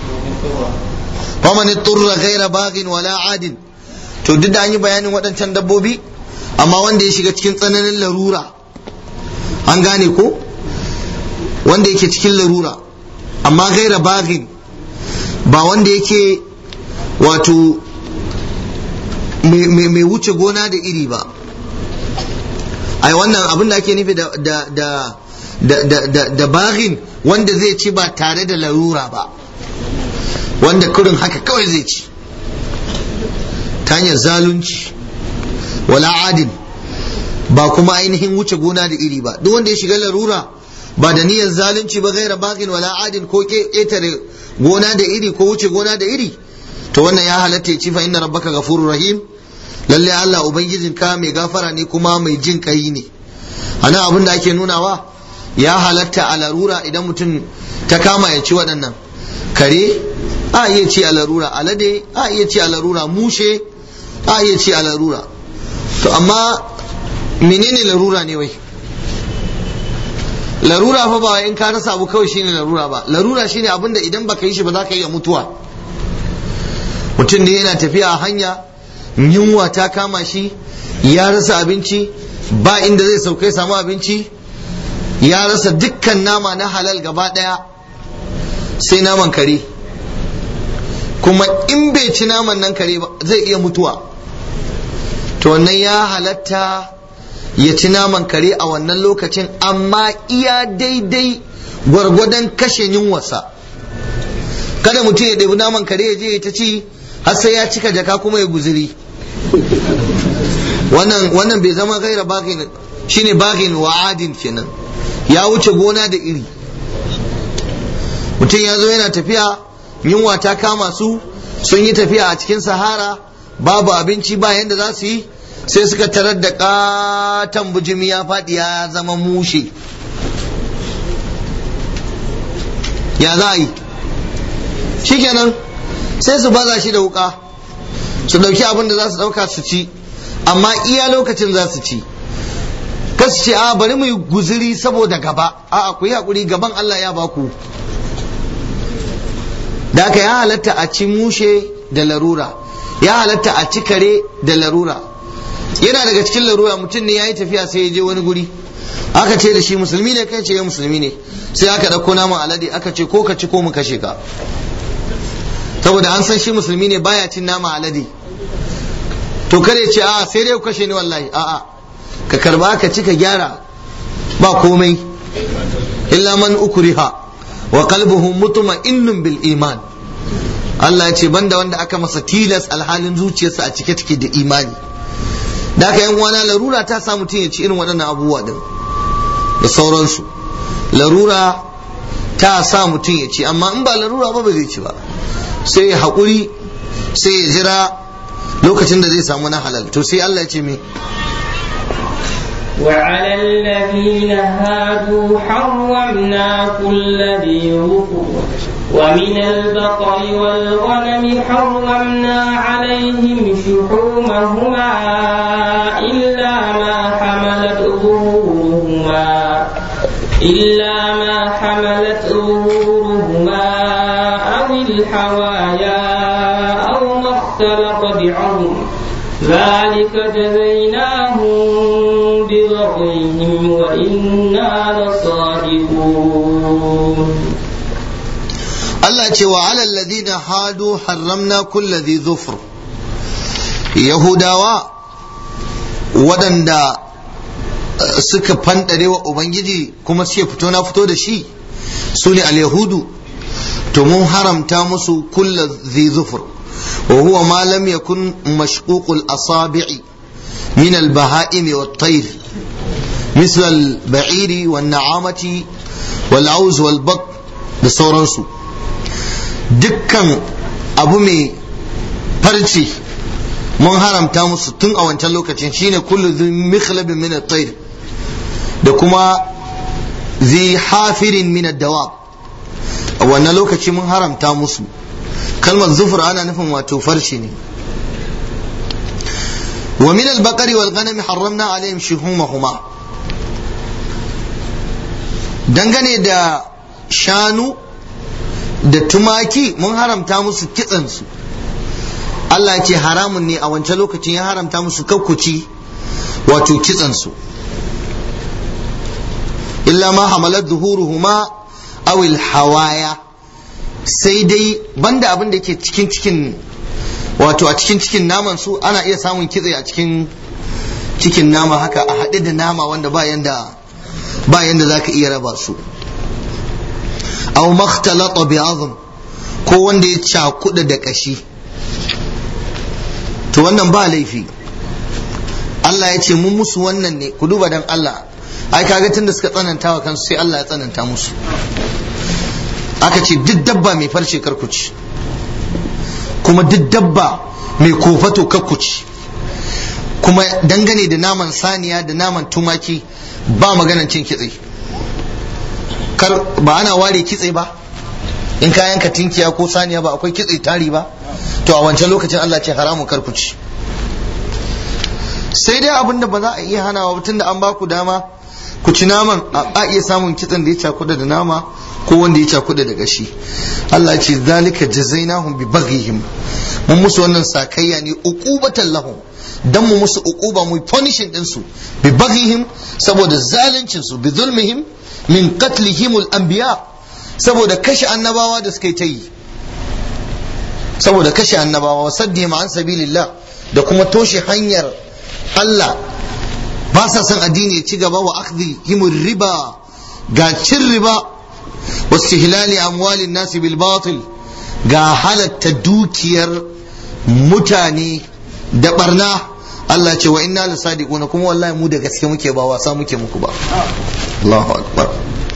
faman turra ghaira baghin wala adin to duk da an yi bayanin waɗancan dabbobi amma wanda ya shiga cikin tsananin larura an gane ko wanda yake cikin larura amma gaira baghin ba wanda yake wato mai wuce gona da iri ba ai wannan abin da ake nufi da da da da da da baghin wanda zai ci ba tare da larura ba wanda kurin haka kawai zai ci ta hanyar zalunci wala adin ba kuma ainihin wuce gona da iri ba duk wanda ya shiga larura ba da niyyar zalunci ba gaira bagin wala adin ko ƙetare gona da iri ko wuce gona da iri to wannan ya halatta ya ci fa inna rabbaka ghafurur rahim lalle Allah ubangijinka mai gafara ne kuma mai jin kai ne anan abin da ake nunawa ya halatta a larura idan mutum ta kama ya ci waɗannan kare a iya ci a larura alade a iya ci a larura mushe a iya ci a larura to amma menene larura ne wai larura fa ba in ka rasa abu kawai shine larura ba larura shine abin da idan baka yi shi ba za ka iya mutuwa mutum ne yana tafiya a hanya yunwa ta kama shi ya rasa abinci ba inda zai saukai samu abinci ya rasa dukkan nama na halal gaba daya sai naman kare kuma in bai ci naman nan kare ba zai iya mutuwa to wannan ya halatta ya ci naman kare a wannan lokacin amma iya daidai gwargwadon kashe yunwarsa kada mutum ya ɗabi naman kare ya je ya ta ci har sai ya cika jaka kuma ya guziri wannan wannan bai zama gaira bagin shine bagin wa'adin kenan ya wuce gona da iri mutum ya zo yana tafiya yunwa ta kama su sun yi tafiya a cikin sahara babu abinci ba yadda za su yi sai suka tarar da katon bujimi ya faɗi ya zama mushe ya za a yi shikenan sai su baza shi da wuka su ɗauki abin da za su ɗauka su ci amma iya lokacin za su ci kasu ce a bari mu yi guziri saboda gaba a ku yi haƙuri gaban Allah ya baku da aka ya halatta a ci mushe da larura ya halatta a ci kare da larura yana daga cikin larura mutum ne ya yi tafiya sai ya je wani guri aka ce da shi musulmi ne kai ce ya musulmi ne sai aka ɗauko naman alade aka ce ko ka ci ko mu kashe ka saboda an san shi musulmi ne baya cin nama alade to kare ce a sai dai ku kashe ni wallahi a'a ka karba ka ci ka gyara ba komai illa man ukriha wa qalbuhu mutma'innun bil iman Allah ya ce banda wanda aka masa tilas alhalin zuciyarsa a cike take da imani da aka yan uwana larura ta sa mutum ya ci irin waɗannan abubuwa din da sauransu larura ta sa mutum ya ci amma in ba larura ba ba zai ci ba sai ya haƙuri sai ya jira lokacin da zai samu na halal to sai Allah ya ce me وعلى الذين هادوا حرمنا كل ذي ظفر ومن البقر والغنم حرمنا عليهم شحومهما إلا ما حملت ظهورهما إلا ما حملت ظهورهما أو الحوايا أو ما اختلط بعظم ذلك جزيناهم ببغيهم وإنا لصادقون Allah ce wa alal ladina hadu harramna kulla dhi zufr Yahudawa waɗanda suka fandare wa Ubangiji kuma suke fito na fito da shi su ne al-Yahudu to mun haramta musu kulla dhi zufr wa huwa ma lam yakun mashququl asabi'i min al-baha'im wat-tayr مثل البعير والنعامة والعوز والبط da sauransu dukkan abu mai farci mun haramta musu tun a wancan lokacin shine kullu dhi mikhlabin min at-tayr da kuma zi hafirin min ad-dawab a wannan lokaci mun haramta musu kalmar zufur ana nufin wato farci ne wa min al-baqari wal ghanami harramna alaihim shuhumahuma dangane da shanu da tumaki mun haramta musu kitsansu Allah ce haramun ne a wancan lokacin ya haramta musu kakkuci wato kitsansu illa ma hamalat zuhuruhuma awil hawaya sai dai banda abin da ke cikin cikin wato a cikin cikin naman su ana iya samun kitse a cikin cikin nama haka a haɗe da nama wanda ba yanda ba yanda za ka iya raba su aw makhtalata bi azm ko wanda ya cakuda da kashi to wannan ba laifi Allah ya ce mun musu wannan ne ku duba dan Allah ai kaga tunda suka tsananta wa kansu sai Allah ya tsananta musu aka ce duk dabba mai farce karkuci kuma duk dabba mai kofato karkuci kuma dangane da naman saniya da naman tumaki ba maganan cin kitse kar ba ana ware kitse ba in kayan ka tinkiya ko saniya ba akwai kitse tari ba to a wancan lokacin Allah ce haramun kar ku ci sai dai abin da ba za a iya hanawa tun da an ba ku dama ku ci naman a iya samun kitsen da ya cakuda da nama ko wanda ya cakuda da gashi Allah ya ce zalika jazainahum bi baghihim mun musu wannan sakayya ne uqubatan lahum dan mu musu uquba mu punishing din su bi baghihim saboda zaluncin su bi zulmihim min qatlihim al anbiya saboda kashe annabawa da suka yi ta yi saboda kashe annabawa wa saddihim an sabilillah da kuma toshe hanyar Allah ba sa son addini ya ci gaba wa akhdhihim riba ga cin riba wa istihlali amwalin nasi bil batil ga halatta dukiyar mutane da barna Allah ce wa inna la sadiquna kuma wallahi mu da gaske muke ba wasa muke muku ba Allahu akbar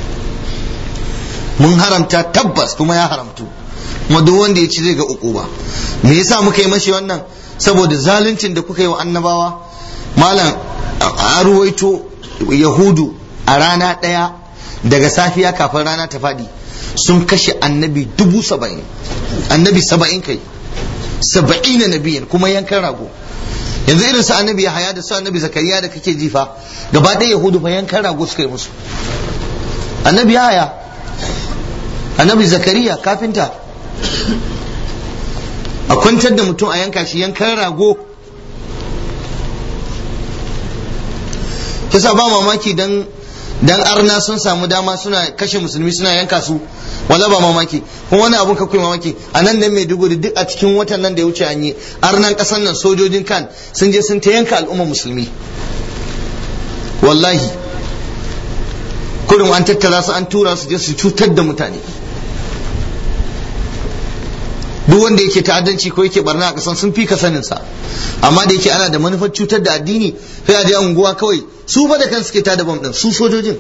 mun haramta tabbas kuma ya haramtu kuma duk wanda ya ci zai ga uku ba me yasa muka yi mashi wannan saboda zaluncin da kuka yi wa annabawa malam a ruwaito yahudu a rana ɗaya daga safiya kafin rana ta faɗi sun kashe annabi dubu saba'in annabi saba'in kai saba'ina nabiyan kuma yankan rago yanzu irin su annabi ya haya da su annabi zakariya da kake jifa gaba ɗaya yahudu fa yankan rago suka yi musu annabi ya haya annabi zakariya kafinta a kwantar da mutum a yanka shi yankan rago kisa ba mamaki dan dan arna sun samu dama suna kashe musulmi suna yanka su wala ba mamaki kuma wani abun kakwai mamaki a nan nan maiduguri duk a cikin watan nan da ya wuce an yi arnan kasan nan sojojin kan sun je sun ta yanka al'umma musulmi wallahi kurin an tattara su an tura su je su cutar da mutane duk wanda yake ta'addanci ko yake barna a kasan sun fi ka sanin sa amma da yake ana da manufar cutar da addini sai a je unguwa kawai su ba da kan suke tada bam din su sojojin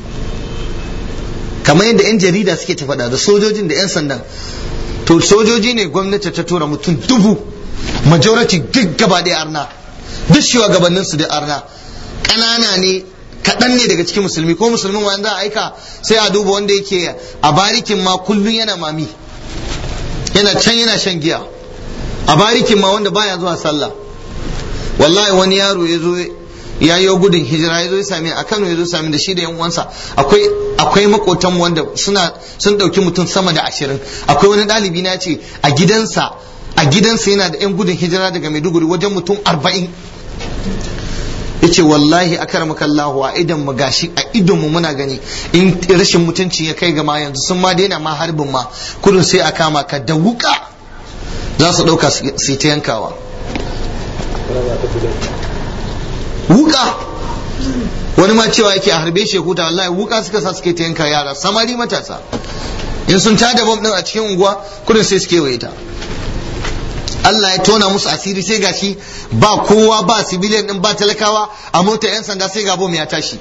kamar yadda yan jarida suke ta faɗa da sojojin da yan sandan to sojoji ne gwamnati ta tura mutum dubu majority duk gaba da arna duk shugabannin su da arna ƙanana ne kaɗan ne daga cikin musulmi ko musulmin wanda a aika sai a duba wanda yake a barikin ma kullum yana mami yana can yana shan giya a barikin ma wanda baya zuwa sallah wallahi wani yaro ya zo ya yi gudun hijira ya zo ya sami a Kano ya zo sami da shi da yan uwansa akwai akwai makotan wanda suna sun dauki mutum sama da ashirin akwai wani ɗalibi na ce a gidansa a gidansa yana da yan gudun hijira daga Maiduguri wajen mutum arba'in yace wallahi akramaka Allah a idan mu gashi a idon mu muna gani in rashin mutunci ya kai ga ma yanzu sun ma daina ma harbin ma kudin sai a kama ka da wuka za su dauka su ta yankawa wuka wani ma cewa yake a harbe shi huta wallahi wuka suka sa suke ta yanka yara samari matasa in sun tada bom din a cikin unguwa kudin sai suke waye ta Allah ya tona musu asiri sai gashi ba kowa ba civilian din ba talakawa a mota yan sanda sai ga bom ya tashi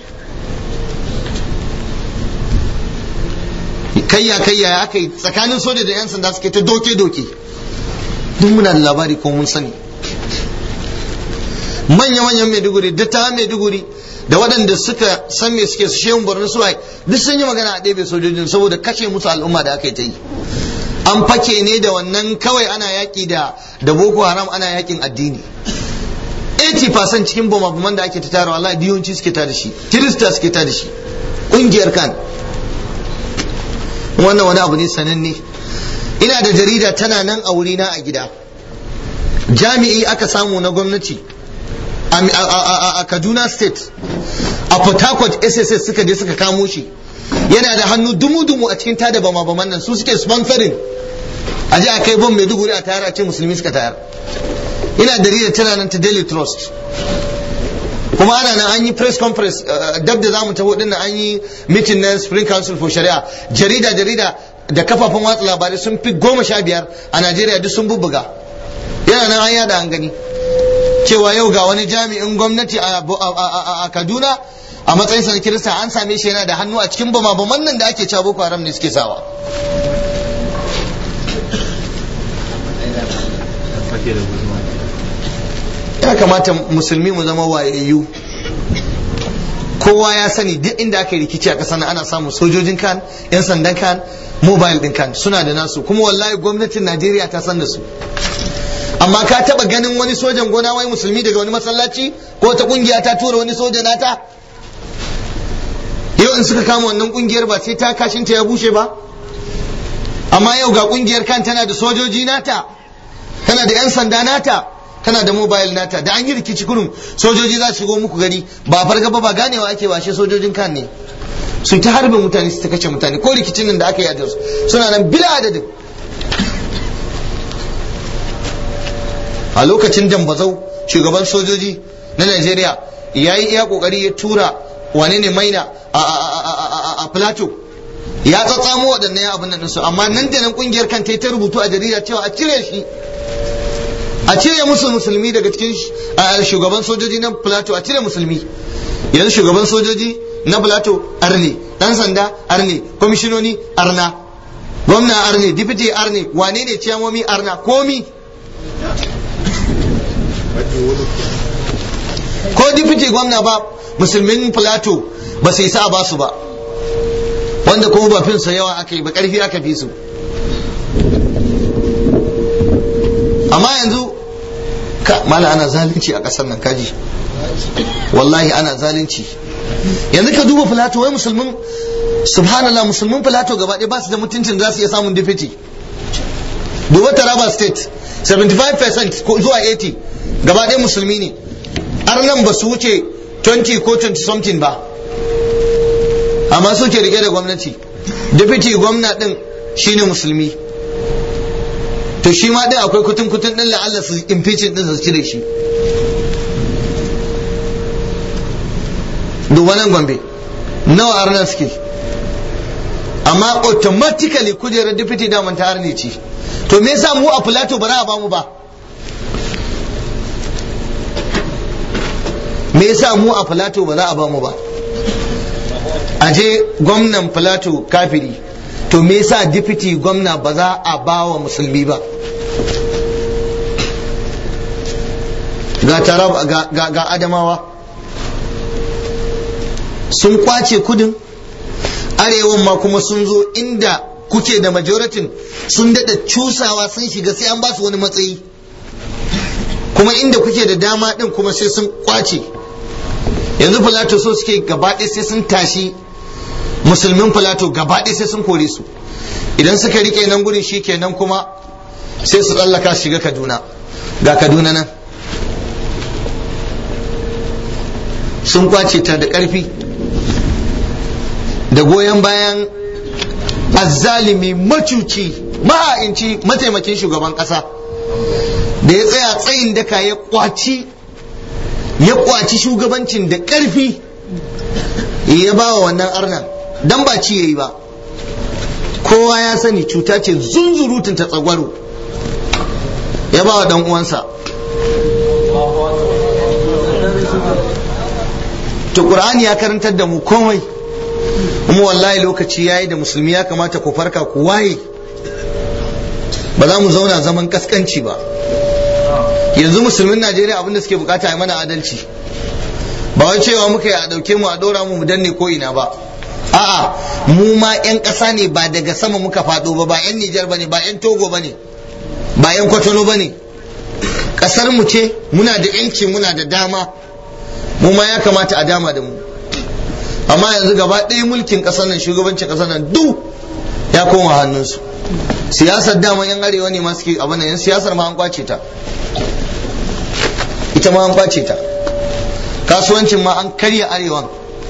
kayya kayya ya aka yi tsakanin soja da yan sanda suke ta doke doke duk muna da labari ko mun sani manya-manyan maiduguri dattawan maiduguri da waɗanda suka san me suke su shehun borno su duk sun yi magana a ɗebe sojojin saboda kashe musu al'umma da aka yi ta yi an fake ne da wannan kawai ana yaƙi da da boko haram ana yaƙin addini 80% cikin bama da ake ta tara wallahi diyonci suke ta da shi kirista suke ta da shi ƙungiyar kan wannan wani abu ne sananne ina da jarida tana nan a wurina a gida jami'i aka samu na gwamnati a kaduna state a port harcourt sss suka je suka kamo shi yana da hannu dumu-dumu a cikin tada bama-baman nan su suke sponsoring a je a kai bom mai duguri a tayar a ce musulmi suka tayar ina da tana nan ta daily trust kuma ana nan an yi press conference dab da zamu taho dinnan an yi meeting na spring council for shari'a jarida jarida da kafafen watsa labarai sun fi goma sha biyar a najeriya duk sun bubbuga yana nan an yada an gani cewa yau ga wani jami'in gwamnati a kaduna a matsayin sa kirista an same shi yana da hannu a cikin bama-baman nan da ake cewa boko haram ne suke sawa ya kamata musulmi mu zama wayayyu kowa ya sani duk inda aka yi rikici a ƙasar nan ana samun sojojin kan yan sandan kan mobile din kan suna da nasu kuma wallahi gwamnatin najeriya ta san da su amma ka taba ganin wani sojan gona wai musulmi daga wani masallaci ko ta kungiya ta tura wani soja nata yau in suka kama wannan kungiyar ba sai ta kashinta ya bushe ba amma yau ga kungiyar kan tana da sojoji nata tana da yan sanda nata tana da mobile nata da an yi rikici kurum sojoji za su shigo muku gari ba farga ba ba ganewa ake washe sojojin kan ne su ta harbin mutane su ta kace mutane ko rikicin nan da aka yi a Jos suna nan bila adadin a lokacin dambazau shugaban sojoji na Najeriya ya yi iya kokari ya tura wane ne maina a plateau ya tsatsamo waɗannan abin nan su amma nan da nan kungiyar kan ta rubutu a jarida cewa a cire shi a cire musu musulmi daga cikin shugaban sojoji na plateau a cire musulmi yanzu shugaban sojoji na plateau arne dan sanda arne kwamishinoni arna gwamna arne dipiti arne wane ne ciyamomi arna komi ko dipiti gwamna ba musulmin plateau ba sai sa ba su ba wanda kuma ba finsa yawa aka yi ba karfi aka fi su amma yanzu ka mala ana zalunci a ƙasar nan kaji wallahi ana zalunci yanzu ka duba filato wai musulmin subhanallah musulmin filato gaba ɗaya ba su da mutuncin za su iya samun dipiti duba taraba state 75% ko zuwa 80 gaba ɗaya musulmi ne arnan ba su wuce 20 ko 20 something ba amma suke rike da gwamnati dipiti gwamna ɗin shine musulmi to shi ma din akwai kutun kutun din la'alla su impeachment din su cire shi duba nan gombe nawa arna suke amma automatically kujerar deputy daman ta arne ce to me yasa mu a plateau ba za a bamu ba me yasa mu a plateau ba za a bamu ba a je gwamnan plateau kafiri to me yasa deputy gwamna ba za a ba wa musulmi ba ga tarab ga, ga, ga adamawa sun kwace kudin arewan ma kuma sun zo inda kuke da majoratin sun dada cusawa sun shiga sai an ba su wani matsayi kuma inda kuke da dama din kuma sai sun kwace yanzu filato so suke gaba sai sun tashi musulmin filato gaba sai sun kore su idan suka rike nan gurin shi kenan kuma sai su tsallaka shiga kaduna ga kaduna nan sun kwace ta da ƙarfi da goyon bayan azzalimi macuci maha'inci mataimakin shugaban ƙasa da ya tsaya tsayin daka ya kwaci ya kwaci shugabancin da ƙarfi ya ba wa wannan arnan dan ba ci yayi ba kowa ya sani cuta ce zunzurutun ta tsagwaro ya ba wa dan uwansa to qur'ani ya karantar da mu komai kuma wallahi lokaci yayi da musulmi ya kamata ku farka ku waye ba za mu zauna zaman kaskanci ba yanzu musulmin najeriya abinda suke bukata a mana adalci ba wai cewa muka yi a dauke mu a dora mu mu danne ko ina ba a'a mu ma yan ƙasa ne ba daga sama muka faɗo ba ba yan Nijar bane ba yan Togo bane ba yan Kwatano bane ƙasar mu ce muna da yanci muna da dama mu ma ya kamata a dama da mu amma yanzu gaba ɗaya mulkin ƙasar nan shugabancin ƙasar nan duk ya koma hannunsu siyasar dama yan arewa ne ma suke abin nan siyasar ma an kwace ta ita ma an kwace ta kasuwancin ma an karya arewan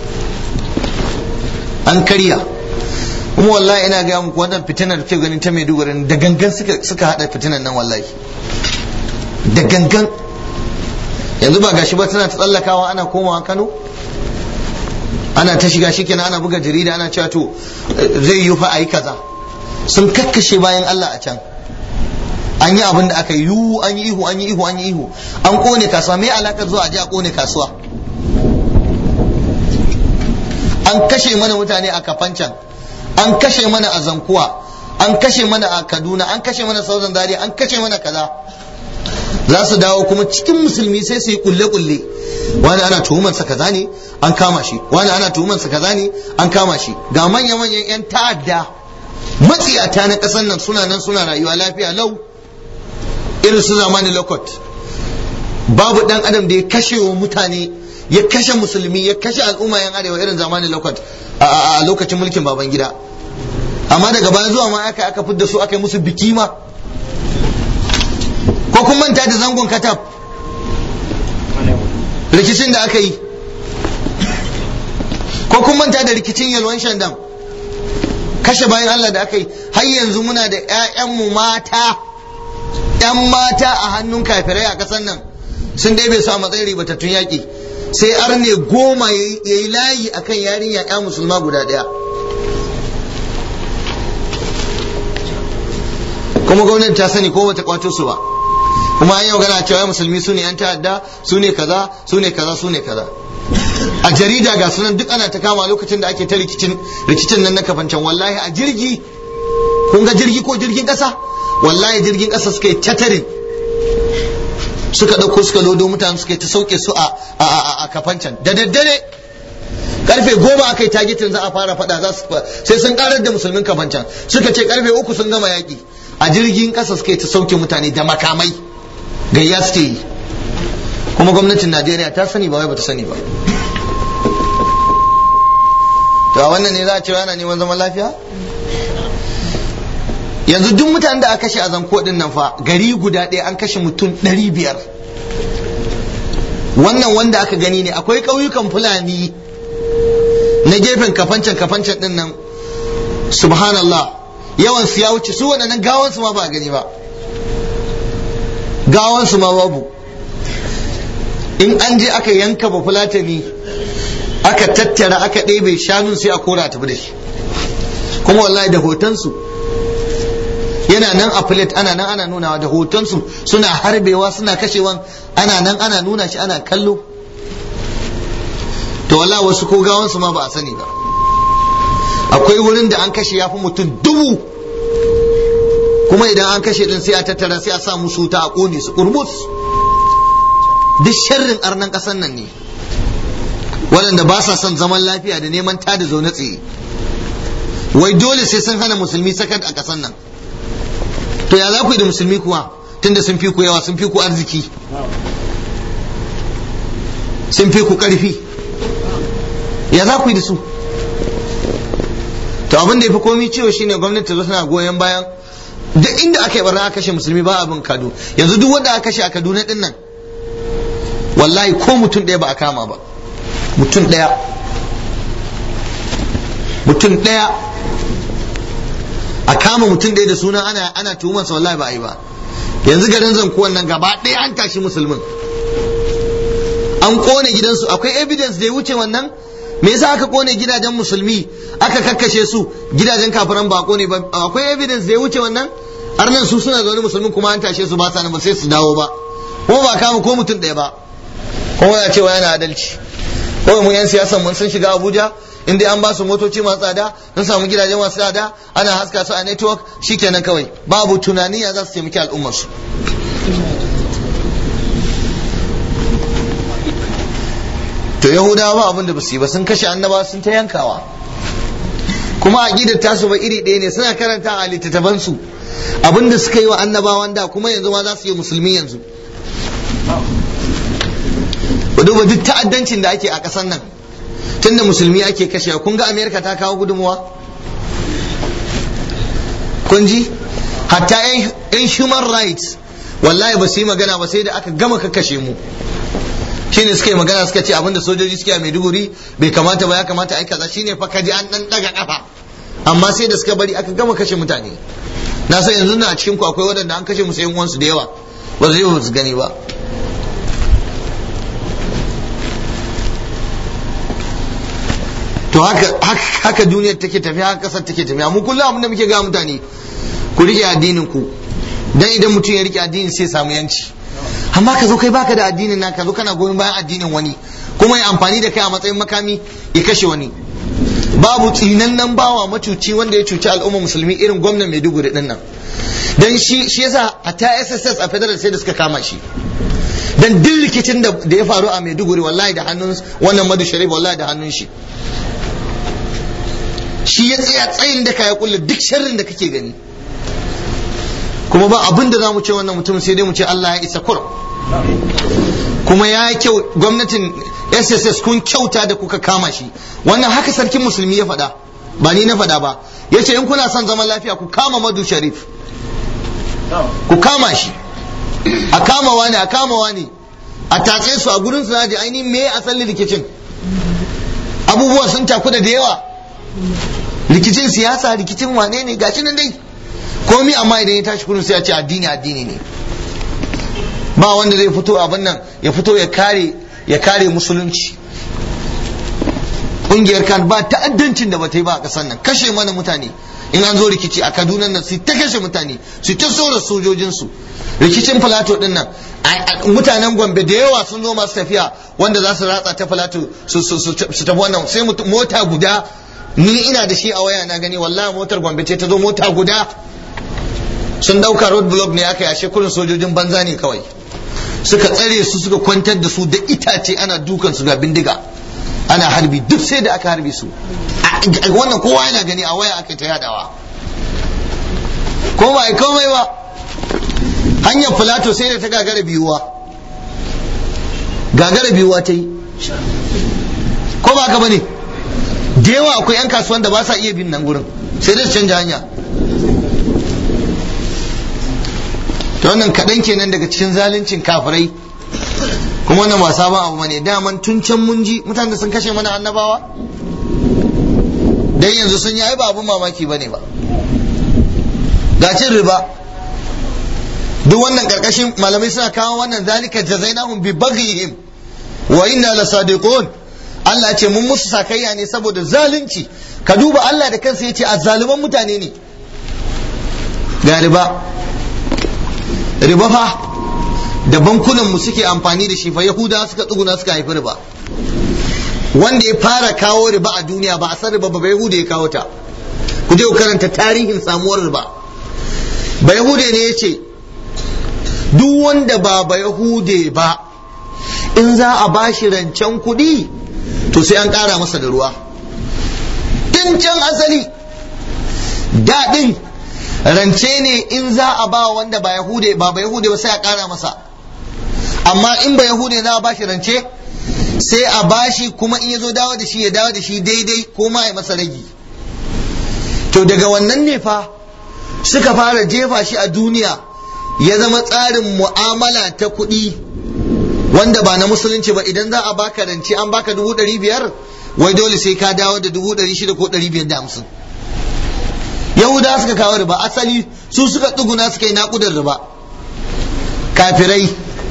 an karya kuma wallahi ina gaya muku wannan fitinar da ke ganin ta Maiduguri da gangan suka suka hada fitinar nan wallahi da gangan yanzu ba gashi ba tana ta tsallakawa ana komawa Kano ana ta shiga shikenan ana buga jarida ana cewa to zai yi fa ayi kaza sun kakkashe bayan Allah a can an yi abin da aka yi an yi ihu an yi ihu an yi ihu an kone kasuwa me alakar zuwa a je a kone kasuwa an kashe mana mutane a kafancan an kashe mana a zankuwa an kashe mana a kaduna an kashe mana sauran dare an kashe mana kaza za su dawo kuma cikin musulmi sai su yi kulle-kulle wani ana tuhumarsa kaza ne an kama shi wani ana tuhumarsa kaza ne an kama shi ga manya-manyan 'yan ta'adda matsiyata na ƙasar nan suna nan suna rayuwa lafiya lau irin su zamani lokot babu dan adam da ya kashe wa mutane ya kashe musulmi ya kashe al'umma yan arewa irin zamanin lokot a lokacin mulkin baban gida amma daga bayan zuwa ma aka aka fidda su aka yi musu biki ma ko kun manta da zangon katab rikicin da aka yi ko kun manta da rikicin yalwan shandam kashe bayan Allah da aka yi har yanzu muna da 'ya'yanmu mata 'yan mata a hannun kafirai a ƙasar nan sun dai bai sa matsayin ribatattun yaƙi sai arne goma ya yi layi akan yarinya ya musulma guda ɗaya kuma gwamnati ta sani ko bata kwato su ba kuma an yi magana cewa musulmi su ne 'yan ta'adda su ne kaza su ne kaza su ne kaza a jarida ga sunan duk ana ta kama lokacin da ake ta rikicin rikicin nan na kafancan wallahi a jirgi kun ga jirgi ko jirgin kasa wallahi jirgin kasa suka yi tatarin suka ɗauko suka lodo mutane suka yi ta sauke su a a kafancan da daddare karfe goma aka yi tagitin za a fara fada za su sai sun karar da musulmin kafancan suka ce karfe uku sun gama yaki a jirgin kasa suka yi ta sauke mutane da makamai gayya suke yi kuma gwamnatin najeriya ta sani ba wai bata sani ba to a wannan ne za a ce ana neman zaman lafiya yanzu duk mutanen da aka kashe a zanko din nan fa gari guda ɗaya an kashe mutum ɗari biyar wannan wanda aka gani ne akwai ƙauyukan fulani na gefen kafancan kafancan din nan subhanallah yawan su ya wuce su waɗannan gawansu ma ba a gani ba gawansu ma babu in an je aka yanka ba fulatani aka tattara aka ɗebe shanun sai a kora tafi da shi kuma wallahi da hotonsu yana nan a plate ana nan ana nunawa da hotonsu suna harbewa suna kashewan ana nan ana nuna shi ana kallo to wallahi wasu ko gawansu ma ba a sani ba akwai wurin da an kashe ya fi mutum dubu kuma idan an kashe din sai a tattara sai a sa musu ta a kone su kurmus duk sharrin arnan ƙasan nan ne waɗanda ba sa son zaman lafiya da neman tada zaune tsaye wai dole sai sun hana musulmi sakat a ƙasan nan to ya za ku yi da musulmi kuwa tunda sun fi ku yawa sun fi ku arziki sun fi ku ƙarfi ya za ku yi da su to abin da ya fi komi ciwo shine gwamnati ta tana goyon bayan duk inda aka yi barna aka kashe musulmi ba abin kado yanzu duk wanda aka kashe a kaduna din nan wallahi ko mutum ɗaya ba a kama ba mutum ɗaya mutum ɗaya a kama mutum ɗaya da suna ana ana tuhumarsa wallahi ba a yi ba yanzu garin zankuwan nan gaba ɗaya an tashi musulmin an kone gidansu akwai evidence da ya wuce wannan me yasa aka kone gidajen musulmi aka kakkashe su gidajen kafiran ba kone ba akwai evidence da ya wuce wannan arnan su suna zaune musulmin kuma an tashe su ba sa nan ba sai su dawo ba kuma ba kama ko mutum ɗaya ba kuma ya cewa yana adalci kawai mu yan siyasan mun sun shiga Abuja in dai an ba su motoci masu tsada sun samu gidaje masu tsada ana haska su a network shikenan kawai babu tunani ya za su taimaki al'ummar su to yahudawa ba abin da basu yi ba sun kashe annaba sun ta yankawa kuma aqidar tasu ba iri ɗaya ne suna karanta a littattafan su abin da suka yi wa annabawan da kuma yanzu ma za su yi musulmi yanzu ku duba duk ta'addancin da ake a ƙasar nan tunda musulmi ake kashewa kun ga amerika ta kawo gudunmuwa kun ji hatta yan human rights wallahi ba su yi magana ba sai da aka gama kakkashe mu shine suka yi magana suka ce abinda sojoji suke a maiduguri bai kamata ba ya kamata ai kaza shine fa kaji an dan daga kafa amma sai da suka bari aka gama kashe mutane na san yanzu na a cikin ku akwai waɗanda an kashe musu yan uwansu da yawa ba su yi ba su gani ba to haka haka duniyar take tafiya haka kasar take tafiya mu kullum abin da muke ga mutane ku rike addinin ku dan idan mutum ya rike addinin sai samu yanci amma ka zo kai baka da addinin naka zo kana goyon bayan addinin wani kuma ya amfani da kai a matsayin makami ya kashe wani babu tsinannen bawa macuci wanda ya cuci al'umma musulmi irin gwamnan maiduguri din nan dan shi shi yasa a ta sss a federal sai da suka kama shi dan duk rikicin da ya faru a maiduguri wallahi da hannun wannan madu sharif wallahi da hannun shi shi ya tsaya tsayin da ka ya kulle duk sharrin da kake gani kuma ba abin da za mu ce wannan mutum sai dai mu ce Allah ya isa kur kuma ya yi kyau gwamnatin sss kun kyauta da kuka kama shi wannan haka sarkin musulmi ya faɗa ba ni na faɗa ba ya ce in kuna son zaman lafiya ku kama madu sharif ku kama shi a kama wani a kama wani a tatse su a gurin su naji ainihin me asalin rikicin abubuwa sun takuda da yawa rikicin siyasa rikicin wane ne gashi nan dai komi amma idan ya tashi kurin sai ya ce addini addini ne ba wanda zai fito abin nan ya fito ya kare ya kare musulunci ƙungiyar kan ba ta'addancin da bata yi ba a ƙasar nan kashe mana mutane in an zo rikici a kaduna nan su ta kashe mutane su ta sora sojojinsu rikicin filato din nan mutanen gombe da yawa sun zo masu tafiya wanda za su ratsa ta filato su tafi wannan sai mota guda ni ina da shi a waya na gani wallahi motar gombe ce ta zo mota guda sun dauka road block ne aka yashe kurin sojojin banza ne kawai suka tsare su suka kwantar da su da itace ana dukan su ga bindiga ana harbi duk sai da aka harbi su wannan kowa yana gani a waya aka ta yadawa ko ba komai ba hanyar filato sai da ta gagara biyuwa gagara biyuwa ta yi ko ba ka bane da yawa akwai 'yan kasuwan da ba sa iya bin nan gurin sai dai su canja hanya ta wannan kaɗan kenan daga cikin zaluncin kafirai kuma wannan ba sabon abu bane daman tun can mun ji mutane sun kashe mana annabawa dan yanzu sun yi ai ba abun mamaki bane ba ga cin riba duk wannan karkashin malamai suna kawo wannan zalika jazainahum bi baghihim wa inna lasadiqun Allah ce mun musu sakayya ne saboda zalunci ka duba Allah da kansa yace azzaluman mutane ne ga riba riba fa da bankunan mu suke amfani da shi fa yahuda suka tsuguna suka haifi riba wanda ya fara kawo riba a duniya ba a san riba ba ba yahuda ya kawo ta ku je ku karanta tarihin samuwar riba ba yahude ne ya ce duk wanda ba ba yahude ba in za a bashi rancen kuɗi to sai an ƙara masa da ruwa tun can asali daɗin rance ne in za a ba wanda ba yahude ba ba yahude ba sai a ƙara masa amma in ba yahude za a bashi rance sai a bashi kuma in ya zo dawo da shi ya dawo da shi daidai ko ma ya masa ragi to daga wannan ne fa suka fara jefa shi a duniya ya zama tsarin mu'amala ta kuɗi wanda ba na musulunci ba idan za a baka rance an baka dubu ɗari biyar wai dole sai ka dawo da dubu ɗari shida ko ɗari biyar da hamsin yahuda suka kawo riba asali su suka tsuguna suka yi naƙudar riba kafirai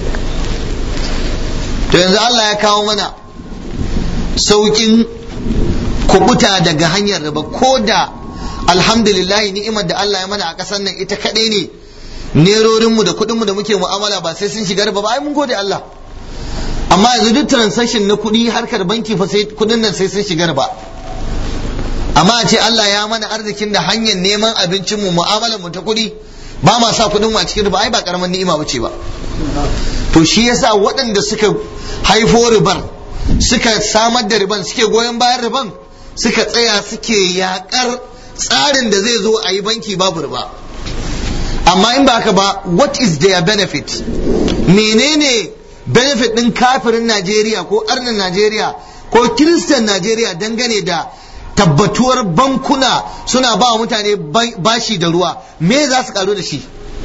to yanzu Allah ya kawo mana sauƙin kubuta daga hanyar riba ko da alhamdulillah ni'imar da Allah ya mana a ƙasar nan ita kaɗai ne nerorinmu da kuɗinmu da muke mu'amala ba sai sun shiga riba ba ai mun gode Allah amma yanzu duk transaction na kuɗi harkar banki fa sai kuɗin nan sai sun shiga riba amma a ce Allah ya mana arzikin da hanyar neman abincinmu mu'amalar mu ta kuɗi ba ma sa kuɗin mu a cikin riba ai ba karaman ni'ima bace ba to shi yasa waɗanda suka haifo ribar suka samar da riban suke goyon bayan riban suka tsaya suke yakar tsarin da zai zo a yi banki babu riba amma in ba haka ba what is their benefit menene benefit ɗin kafirin Najeriya ko arnin Najeriya ko kiristan Najeriya dangane da tabbatuwar bankuna suna ba wa mutane bashi da ruwa me za su karu da shi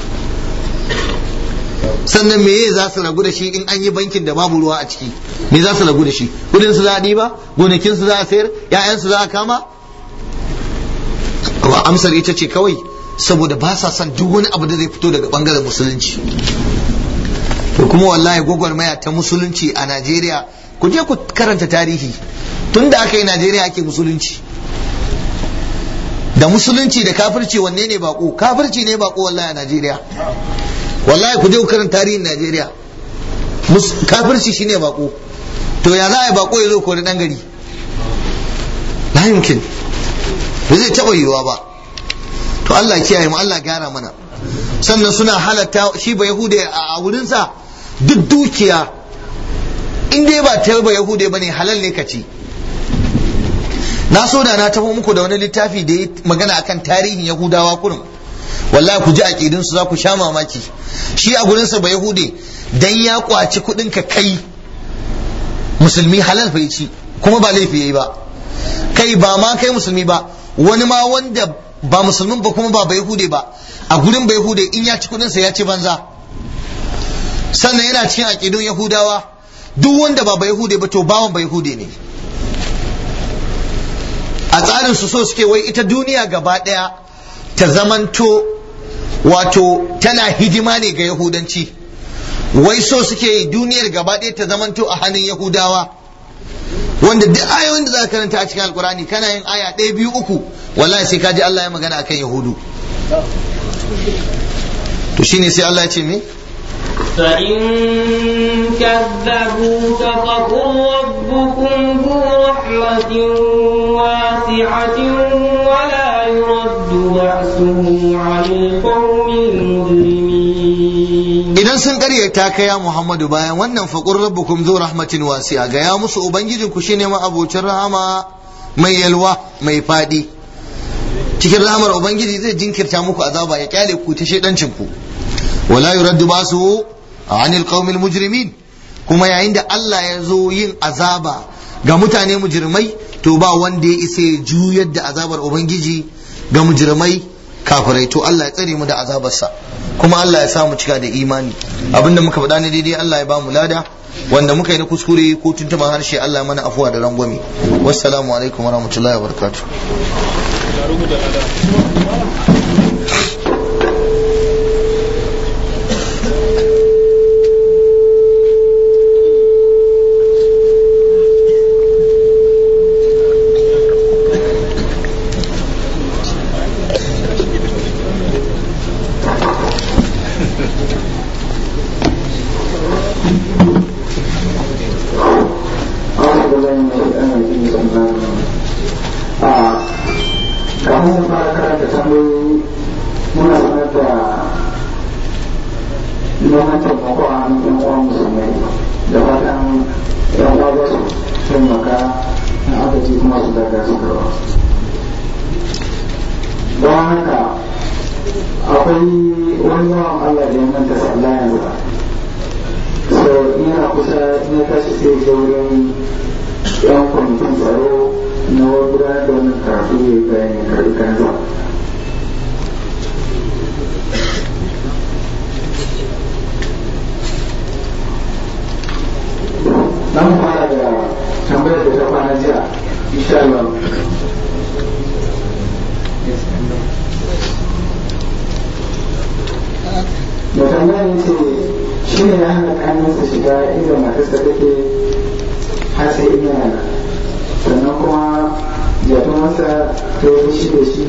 sannan me za su ragu da shi in an yi bankin da babu ruwa a ciki me za su ragu da shi kudin su za a ɗiba gonakin su za a sayar ƴaƴan su za a kama amsar ita ce kawai saboda ba sa son duk wani abu da zai fito daga bangaren musulunci to kuma wallahi gwagwarmaya ta musulunci a Najeriya ku je ku karanta tarihi tun da aka yi Najeriya ake musulunci da musulunci da kafirci wanne ne bako kafirci ne bako wallahi a Najeriya wallahi ku je ku karanta tarihin Najeriya kafirci shine bako to ya za a yi bako ya zo kori dan gari la yumkin ba zai taɓa yiwuwa ba to Allah kiyaye mu Allah gyara mana sannan suna halatta shi ba yahude a wurinsa duk dukiya in dai ba ta ba yahude bane halal ne ka ci na so da na tafi muku da wani littafi da ya magana akan tarihin yahudawa kurum wallahi ku ji aqidun su za ku sha mamaki shi a gurinsa ba yahude dan ya kwaci kudin ka kai musulmi halal fa ci kuma ba laifi yayi ba kai ba ma kai musulmi ba wani ma wanda ba musulmin ba kuma ba bai hude ba a gurin bai hude in ya ci kudinsa ya ci banza sannan yana cikin aƙidun yahudawa duk wanda ba bai hude ba to bawan bai hude ne a tsarin su so suke wai ita duniya gaba ɗaya ta zamanto wato tana hidima ne ga yahudanci wai so suke duniyar gaba ɗaya ta zamanto a hannun yahudawa wanda duk ayoyin da za ka karanta a cikin alkurani kana yin aya ɗaya biyu uku wallahi sai ka ji Allah ya magana akan yahudu to shine sai Allah ya ce me فإن كذبوك فقل ربكم ذو رحمة واسعة ولا يرد بأسه عن القوم المجرمين idan sun karyata ka ya Muhammadu bayan wannan faqur rabbukum zu rahmatin wasi'a ga ya musu ubangijin ku shine ma abocin rahama mai yalwa mai fadi cikin rahamar ubangiji zai jinkirta muku azaba ya kyale ku ta shedancin ku wala yuraddu basu anil qaumil mujrimin kuma yayin da Allah ya zo yin azaba ga mutane mujrimai to ba wanda ya isa ya juyar da azabar ubangiji ga mujrimai kafirai to Allah ya tsare mu da azabarsa kuma Allah ya sa mu cika da imani abinda muka faɗa ne daidai Allah ya ba mu lada wanda muka yi na kuskure ko tuntuban harshe Allah mana afuwa da rangwame wassalamu alaikum warahmatullahi wabarakatuh kafin fara karanta tambayoyi muna sanar da neman taimako a hannun yan uwan musulmai da fatan yan uwa za su taimaka na agaji kuma su daga su karba don haka akwai wani yawan Allah da ya manta sallah yanzu so in yana kusa in ya tashi sai ya wurin yan kwamitin tsaro na gudanar da wannan karatu ya yi bayanin karbi kansa dan fara da tambayar da ta kwana jiya insha Allah da tambayar ce shi ne ya hana kanansa shiga inda matarsa take har sai ina yana sannan kuma jatun masa ta yi fushi da shi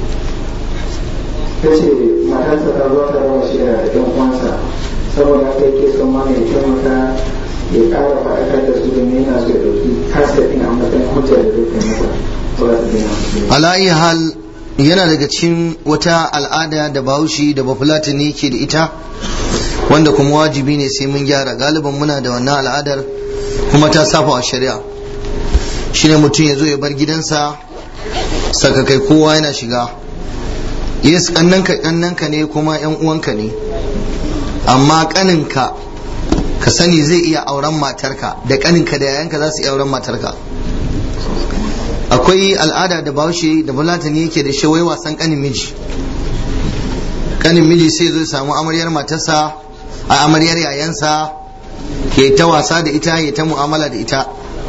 ta ce matarsa ta zo ta raba shi da ɗan uwansa saboda haka yake son ma ya taimaka ya ƙara faɗakar da su domin yana so ya ɗauki kasa ɗin a matsayin hujja da zai kai masa ba za su daina alayi hal yana daga cikin wata al'ada da bahaushe da bafulatani ke da ita wanda kuma wajibi ne sai mun gyara galiban muna da wannan al'adar kuma ta safa a shari'a shine mutum ya zo ya bar gidansa saka kai kowa yana shiga yes kannanka kannanka ne kuma yan uwanka ne amma kaninka ka sani zai iya auren matarka da kaninka da yayanka za su iya auren matarka akwai al'ada da bahaushe da bulatani yake da shawai wasan kanin miji kanin miji sai zo samu amaryar matarsa a amaryar yayansa ke ta wasa da ita ya ta mu'amala da ita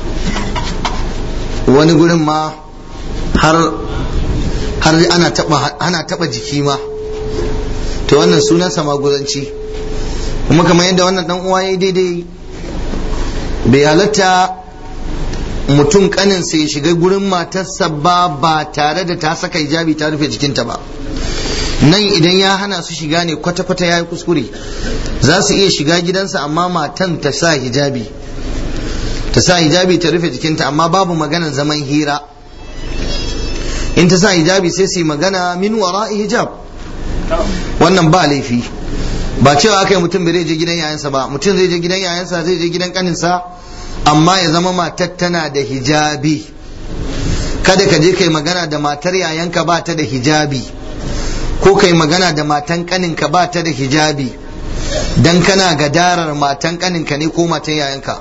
wani gurin ma har har ana taba ana taba jiki ma to wannan sunansa maguzanci kuma kamar yadda wannan dan uwa yayi daidai bai halatta mutum kaninsa ya shiga gurin matarsa ba ba tare da ta saka hijabi ta rufe jikinta ba nan idan ya hana su shiga ne kwata-kwata ya yi kuskure za su iya shiga gidansa amma matan ta sa hijabi ta sa hijabi ta rufe jikinta amma babu maganar zaman hira in ta sa hijabi sai su yi magana min wara'i hijab wannan ba laifi ba cewa aka yi mutum bai je gidan yayansa ba mutum zai je gidan yayansa zai je gidan kaninsa amma ya zama matar tana da hijabi kada ka je kai magana da matar yayanka ba ta da hijabi ko kai magana da matan kaninka ba ta da hijabi dan kana gadarar matan kaninka ne ko matan yayanka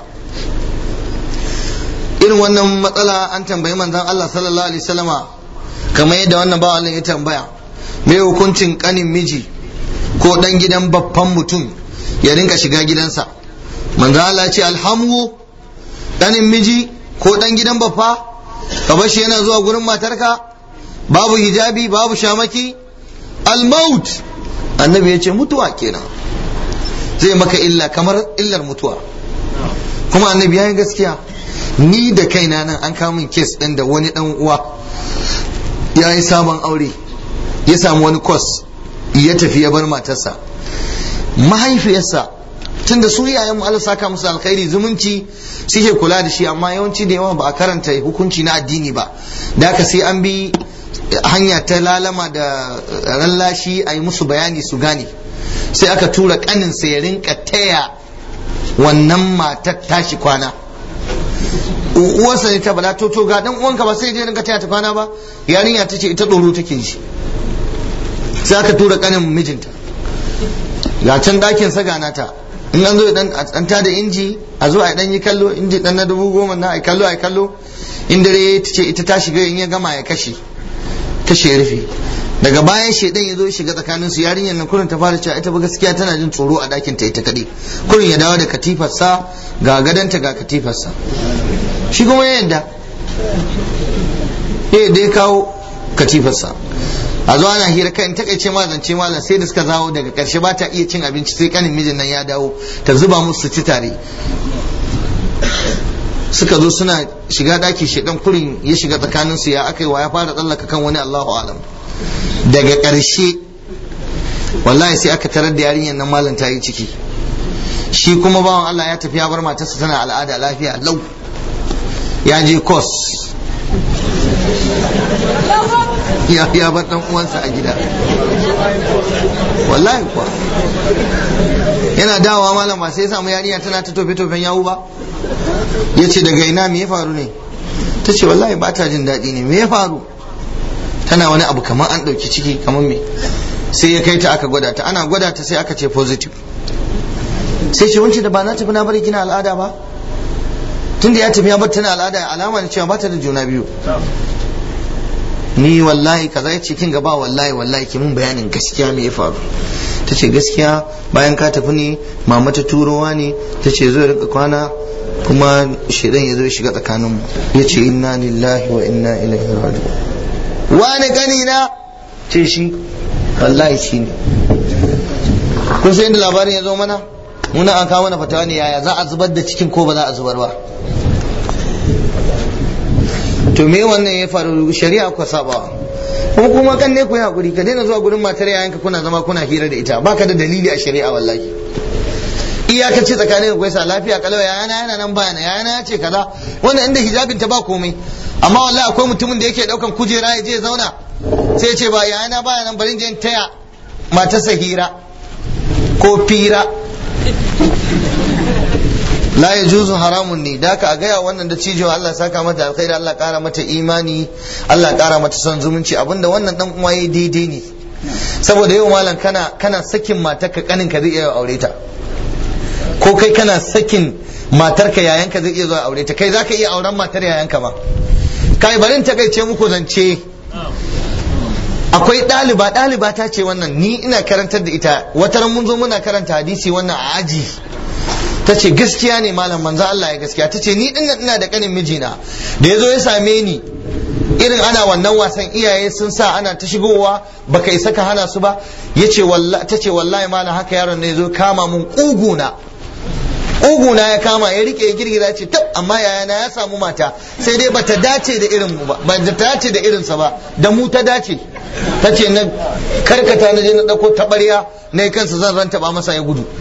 irin wannan matsala an tambayi manzon Allah sallallahu alaihi wasallama kamar yadda wannan ba Allah ya tambaya me hukuncin kanin miji ko dan gidan babban mutum ya rinka shiga gidansa manzon Allah ya ce alhamu ɗanin miji ko ɗan gidan baffa ka bar shi yana zuwa gurin matarka babu hijabi babu shamaki almaut annabi ya ce mutuwa kenan zai maka illa kamar illar mutuwa kuma annabi ya yi gaskiya ni da kaina nan an kawo min kes ɗin da wani ɗan uwa ya yi sabon aure ya samu wani kos ya tafi ya bar matarsa mahaifiyarsa tunda su iyayen mu Allah saka musu alkhairi zumunci suke kula da shi amma yawanci da yawa ba a karanta hukunci na addini ba da haka sai an bi hanya ta lalama da rallashi a yi musu bayani su gane sai aka tura kanin ya rinka taya wannan matar tashi kwana uwarsa ne ta bala to to ga dan uwanka ba sai je rinka taya ta kwana ba yarinya ta ce ita tsoro take shi sai aka tura kanin mijinta ga can dakin sa gana ta in an zo dan an tada inji a zo a dan yi kallo inji dan na dubu goma na ai kallo ai kallo in dare ta ce ita ta shiga in ya gama ya kashe kashe rufe daga bayan shedan ya zo ya shiga tsakanin su yarinyar nan kurin ta fara cewa ita ba gaskiya tana jin tsoro a dakin ta ita kadai kurin ya dawo da katifarsa ga gadanta ga katifarsa shi kuma ya yadda ya dai kawo katifarsa a zo ana hira kan takaice ma zance malam sai da suka zawo daga karshe ba ta iya cin abinci sai kanin mijin nan ya dawo ta zuba musu ci tare suka zo suna shiga daki shedan kurin ya shiga tsakanin su ya akai wa ya fara tsallaka kan wani Allahu alam daga karshe wallahi sai aka tarar da yarinyar nan malam ta yi ciki shi kuma bawan Allah ya tafi ya bar matarsa tana al'ada lafiya lau ya je kos ya ya bar dan uwansa a gida wallahi kuwa yana dawowa malam ba sai ya samu yarinya tana ta tofe tofen yawu ba ya ce daga ina me ya faru ne ta ce wallahi ba ta jin daɗi ne me ya faru tana wani abu kamar an ɗauki ciki kamar me sai ya kai ta aka gwada ta ana gwada ta sai aka ce positive sai ce wance da ba na tafi na bari kina al'ada ba tunda ya tafi ya bar tana al'ada alama ne cewa ba ta da juna biyu ni wallahi kaza ya ce kin gaba wallahi wallahi ki mun bayanin gaskiya me ya faru ta ce gaskiya bayan ka tafi ne mama ta turowa ne ta ce zo rinka kwana kuma shedan ya zo ya shiga tsakaninmu ya ce inna lillahi wa inna ilaihi raji'un wani gani na ce shi wallahi shi ne kun san inda labarin ya zo mana muna an kawo mana fatawa ne yaya za a zubar da cikin ko ba za a zubar ba to me wannan ya faru shari'a ku saba kuma kuma kan ne ku yi hakuri ka daina zuwa gurin matar yayanka kuna zama kuna hira da ita baka da dalili a shari'a wallahi iyakaci tsakanin ku yasa lafiya kalau yayana yana nan bayana yayana ya ce kaza wannan inda hijabin ta ba komai amma wallahi akwai mutumin da yake daukan kujera ya je zauna sai ya ce ba yayana baya nan bari je taya matarsa hira ko fira la ya juzu haramun ne da ka gaya wannan da cijewa Allah saka mata alkhairi Allah kara mata imani Allah kara mata son zumunci abinda wannan dan uwa yayi daidai ne saboda yau malam kana kana sakin matarka kanin ka zai iya aure ta ko kai kana sakin matarka yayanka zai iya zuwa aure ta kai zaka iya auren matar yayanka ma kai barin ta ce muku zance akwai ɗaliba ɗaliba ta ce wannan ni ina karantar da ita wata mun zo muna karanta hadisi wannan a aji ta ce gaskiya ne malam manzo Allah ya gaskiya ta ce ni din ina da kanin mijina da ya zo ya same ni irin ana wannan wasan iyaye sun sa ana ta shigowa baka isa ka hana su ba yace wallahi ta ce wallahi malam haka yaron ne zo kama mun kuguna ƙuguna ya kama ya rike ya girgiza ce tab amma yayana ya samu mata sai dai bata dace da irin mu ba ba ta dace da irinsa ba da mu ta dace ta ce na karkata na je na ɗauko taɓarya na kansa zan ranta ba masa ya gudu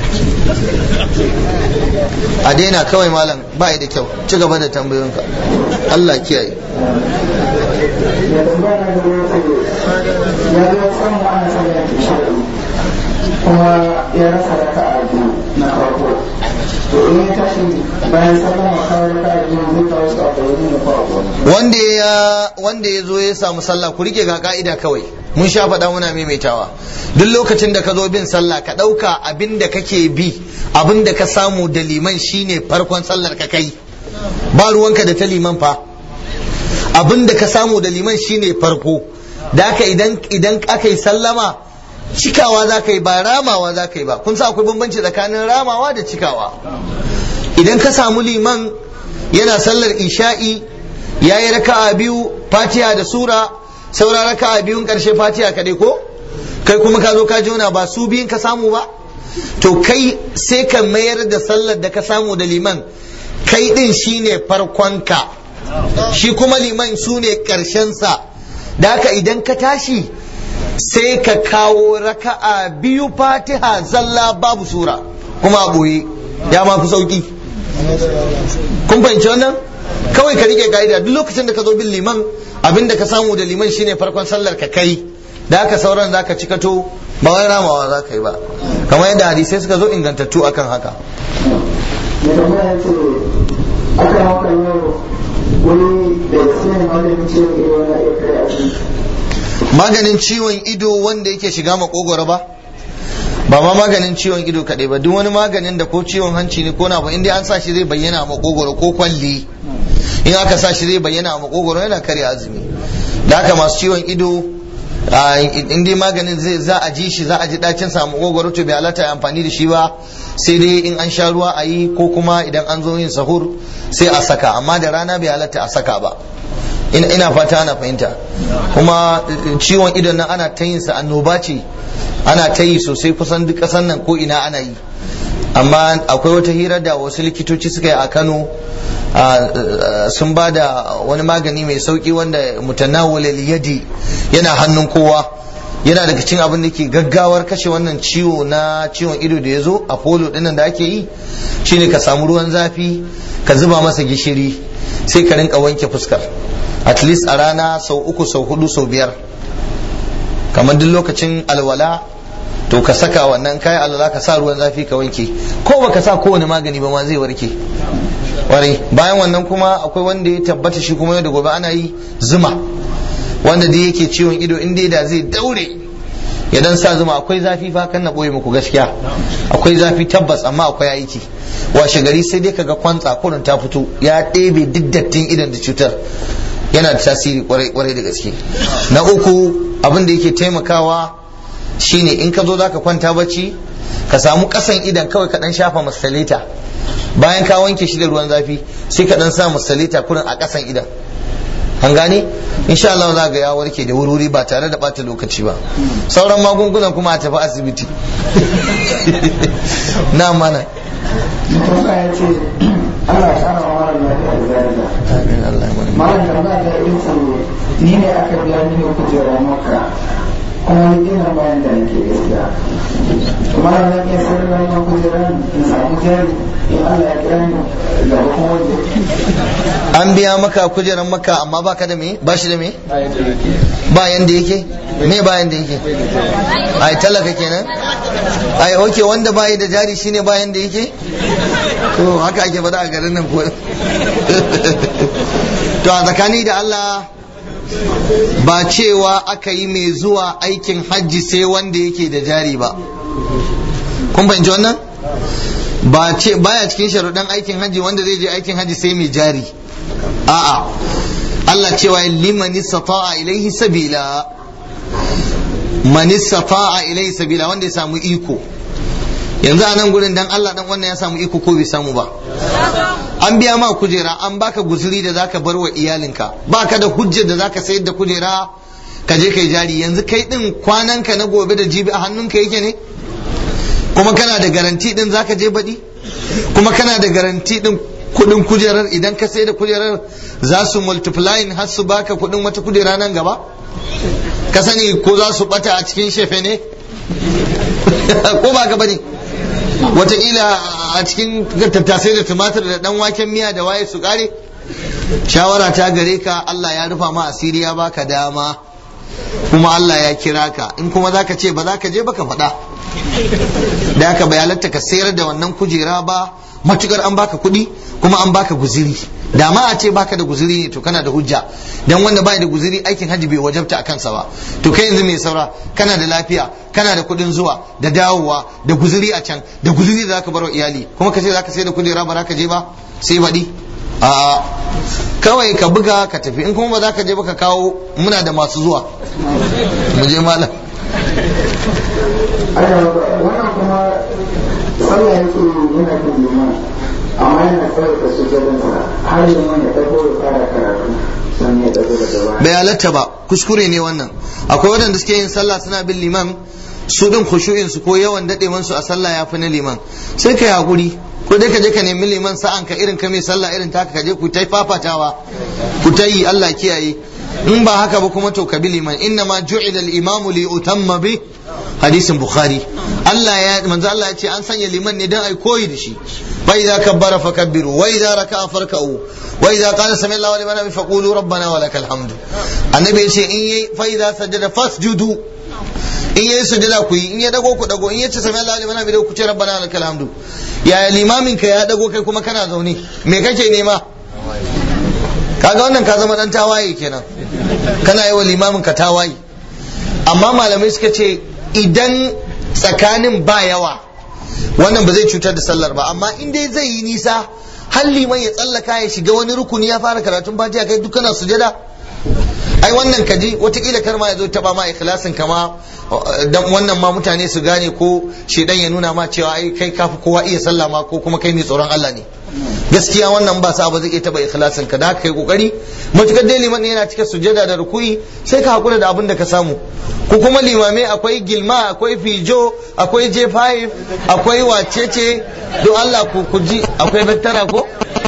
a daina kawai malam ba da kyau ci gaba da tambayoyinka Allah kiyaye ya tambaya na gaba ya ce ya zo samu ana sallar isha'i kuma ya rasa raka a biyu na farko to in ya tashi bayan sallama kawo raka a biyu zai kawo su a bayyane ne farko wanda ya wanda ya zo ya samu sallah ku rike ga ka'ida kawai mun sha faɗa muna maimaitawa duk lokacin da ka zo bin sallah ka ɗauka abin da kake bi abin da ka samu da liman shine farkon sallar ka kai ba ruwanka da ta liman fa abin da ka samu da liman shine farko da haka idan idan aka yi sallama cikawa za ka yi ba ramawa za ka yi ba kun sa akwai bambanci tsakanin ramawa da cikawa idan ka samu liman yana sallar isha'i ya yi raka'a biyu fatiha da sura saura raka'a biyun karshe fatiha kaɗai ko kai kuma ka zo ka jona ba su biyun ka samu ba to kai sai ka mayar da sallar da ka samu da liman kai din shine farkonka shi kuma liman su ne sa da haka idan ka tashi sai ka kawo raka'a biyu fatiha zalla babu sura kuma a ɓoye ya ma fi sauki kun fahimci wannan kawai ka rike ka'ida duk lokacin da ka zo bin liman abin da ka samu da liman shine farkon sallar ka kai da haka sauran za ka cikato ba wai ramawa za ka yi ba kamar yadda hadisai suka zo ingantattu akan haka ya tambaya ya ce aka haka yau wani da sai malamin ciwon ido wani iya kare abinci maganin ciwon ido wanda yake shiga makogoro ba ba ma maganin ciwon ido kaɗai ba duk wani maganin da ko ciwon hanci ne ko na ba inda an sa shi zai bayyana a makogoro ko kwalli in aka sa shi zai bayyana a makogoro yana karya azumi da haka masu ciwon ido in dai maganin zai za a ji shi za a ji dacin sa a makogoro to bai halatta ya amfani da shi ba sai dai in an sha ruwa a yi ko kuma idan an zo yin sahur sai a saka amma da rana bai halatta a saka ba ina fata ana fahimta kuma ciwon idon nan ana ta yin sa annoba ce ana ta yi sosai kusan duk ƙasar nan ko ina ana yi amma akwai wata hira da wasu likitoci suka yi a kano sun ba da wani magani mai sauki wanda mutanawwal yadi yana hannun kowa yana daga cikin abin da ke gaggawar kashe wannan ciwo na ciwon ido da ya zo a polo dinnan da ake yi shine ka samu ruwan zafi ka zuba masa gishiri sai ka rinka wanke fuskar at least a rana sau uku sau hudu sau biyar kamar duk lokacin alwala to ka saka wannan kayan alwala ka sa ruwan zafi ka wanke ko baka sa kowane magani ba ma zai warke warai bayan wannan kuma akwai wanda ya tabbata shi kuma yau da gobe ana yi zuma wanda dai yake ciwon ido in dai da zai daure ya dan sa zuma akwai zafi fa kan na boye muku gaskiya akwai zafi tabbas amma akwai aiki washe gari sai dai kaga kwantsa kurin ta fito ya ɗebe duk dattin idan da cutar yana da tasiri kwarai da gaske na uku abin da yake taimakawa shine in ka zo zaka kwanta bacci ka samu kasan idan kawai ka dan shafa masalita bayan ka wanke shi da ruwan zafi sai ka dan sa masalita kurin a kasan idan an gane insha Allah za ga ya warke da wuri ba tare da bata lokaci ba sauran magungunan kuma a tafi asibiti na mana Mutuka ya ce Allah ya kara wa mara lafiya da zariya. amin Allah ya mana Malam tambaya da irin tsaro ni ne aka biya mini kujera maka kuma ni ina bayan da nake gaskiya. Malam zan iya sayar da wannan kujeran in samu jari in Allah ya kira ni da kuma waje. an biya maka kujeran maka amma baka da me ba shi da me ba yanda yake me ba yanda yake ai talaka kenan ai oke wanda bayi da jari shine ba yanda yake to haka ake faɗa a garin nan ko to a tsakani da Allah ba cewa aka yi mai zuwa aikin hajji sai wanda yake da jari ba kun fahimci wannan ba ce baya cikin sharuɗan aikin hajji wanda zai je aikin hajji sai mai jari a'a Allah cewa liman istata'a ilaihi sabila man istata'a ilaihi sabila wanda ya samu iko yanzu a nan gurin dan Allah dan wannan ya samu iko ko bai samu ba an biya ma kujera an baka guzuri da zaka bar wa iyalinka baka da hujjar da zaka sayar da kujera ka je kai jari yanzu kai din kwananka na gobe da jibi a hannunka yake ne kuma kana da garanti din zaka je baɗi kuma kana da garanti din kudin kujerar idan ka sai da kujerar za su multiplying har su baka kudin wata kujera nan gaba ka sani ko za su bata a cikin shefe ne ko ba ka bane wataƙila a cikin tattasai da tumatir da dan waken miya da waye su kare shawara ta gare ka Allah ya rufa ma asiri ya baka dama kuma Allah ya kira ka in kuma zaka ce ba za ka je baka faɗa da haka bai halatta ka sayar da wannan kujera ba matukar an baka kuɗi kuma an baka guziri da ma a ce baka da guziri ne to kana da hujja dan wanda bai da guziri aikin hajji bai wajabta a kansa ba to kai yanzu mai saura kana da lafiya kana da kuɗin zuwa da dawowa da guziri a can da guziri da zaka bar wa iyali kuma ka ce zaka sayar da kujera ba za ka je ba sai baɗi a kawai ka buga ka tafi in kuma ba za ka je ba ka kawo muna da masu zuwa mu je malam wannan kuma sallah ya ce yana bin liman amma yana tsarka su jadansa har liman ya dago ya fara karatu sannan ya dago da gaba bai halatta ba kuskure ne wannan akwai waɗanda suke yin sallah suna bin liman su din khushu'in su ko yawan dadewan su a sallah ya fi na liman sai kai hakuri ko dai ka je ka nemi liman sa'an ka irin ka mai sallah irin taka ka je ku tai fafatawa ku ta yi Allah kiyaye in ba haka ba kuma to ka bi liman inna ma ju'ila al-imamu li utamma bi hadisin bukhari Allah ya manzo Allah ya ce an sanya liman ne dan ai koyi da shi fa idza kabbara fakabbiru wa idza raka'a farka'u wa idza qala sami Allahu liman hamid faqulu rabbana wa lakal hamdu annabi ya ce in yayi fa idza sajada fasjudu in yayi sujada ku yi in ya dago ku dago in yace sami Allahu liman hamid ku ce rabbana wa lakal hamdu ya limamin ka ya dago kai kuma kana zaune me kake nema kaga wannan ka zama dan tawaye kenan kana yi wa limamin ka tawaye amma malamai suka ce idan tsakanin ba yawa wannan ba zai cutar da sallar ba amma in dai zai yi nisa har liman ya tsallaka ya shiga wani rukuni ya fara karatun fatiha kai duk kana sujada ai wannan kaji watakila kar ma ya zo taba ma ikhlasin kama dan wannan ma mutane su gane ko shedan ya nuna ma cewa ai kai kafi kowa iya sallah ma ko kuma kai mai tsoron Allah ne gaskiya wannan ba sa ba zai iya taba ikhlasin ka da haka kai kokari matukar dai liman yana cika sujada da rukuyi sai ka hakura da abin da ka samu ko kuma limamai akwai gilma akwai fijo akwai j5 akwai wacece don Allah ku ku ji akwai battara ko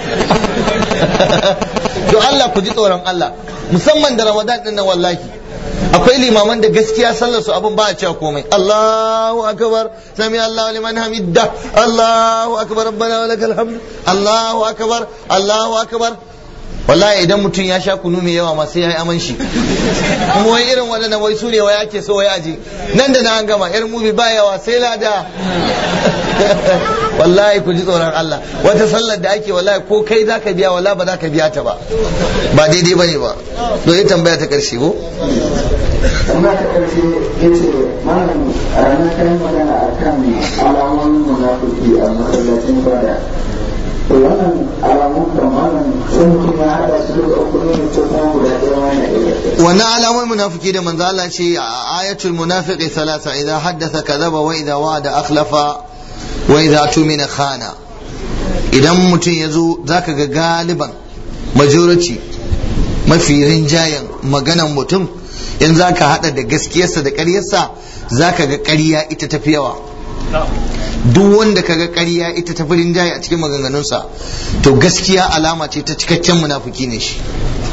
don Allah ku ji tsoron Allah musamman da Ramadan din nan wallahi akwai limaman da gaskiya sallar su abin ba a cewa komai Allahu akbar sami Allahu liman hamidda Allahu akbar rabbana wa lakal hamd Allahu akbar Allahu akbar wallahi idan mutum ya sha kunu mai yawa ma sai ya yi aman shi kuma wai irin waɗannan wai su ne wai ake so wai aji nan da na an gama irin mubi ba yawa sai lada wallahi ku ji tsoron Allah wata sallar da ake wallahi ko kai za ka biya wallahi ba za ka biya ta ba ba daidai ba ne ba to yi tambaya ta ƙarshe ko amma ta ƙarshe ya ce malam a ranar kayan magana a kan alamomin munafiki a masallacin bada to wannan alamun da malam sai mutum ya haɗa su duka uku ne ko kuma guda ɗaya wani ɗaya wannan alamomin munafiki da manzo Allah ce a ayatul munafiqi thalatha idza haddatha kadhaba wa idza wa'ada akhlafa wa idza tumina khana idan mutum ya zo zaka ga galiban majority mafi rinjayen maganan mutum in zaka hada da gaskiyarsa da ƙaryarsa zaka ga ƙarya ita tafi yawa duk wanda kaga ƙarya ita tafi rinjaye a cikin maganganunsa to gaskiya alama ce ta cikakken munafiki ne shi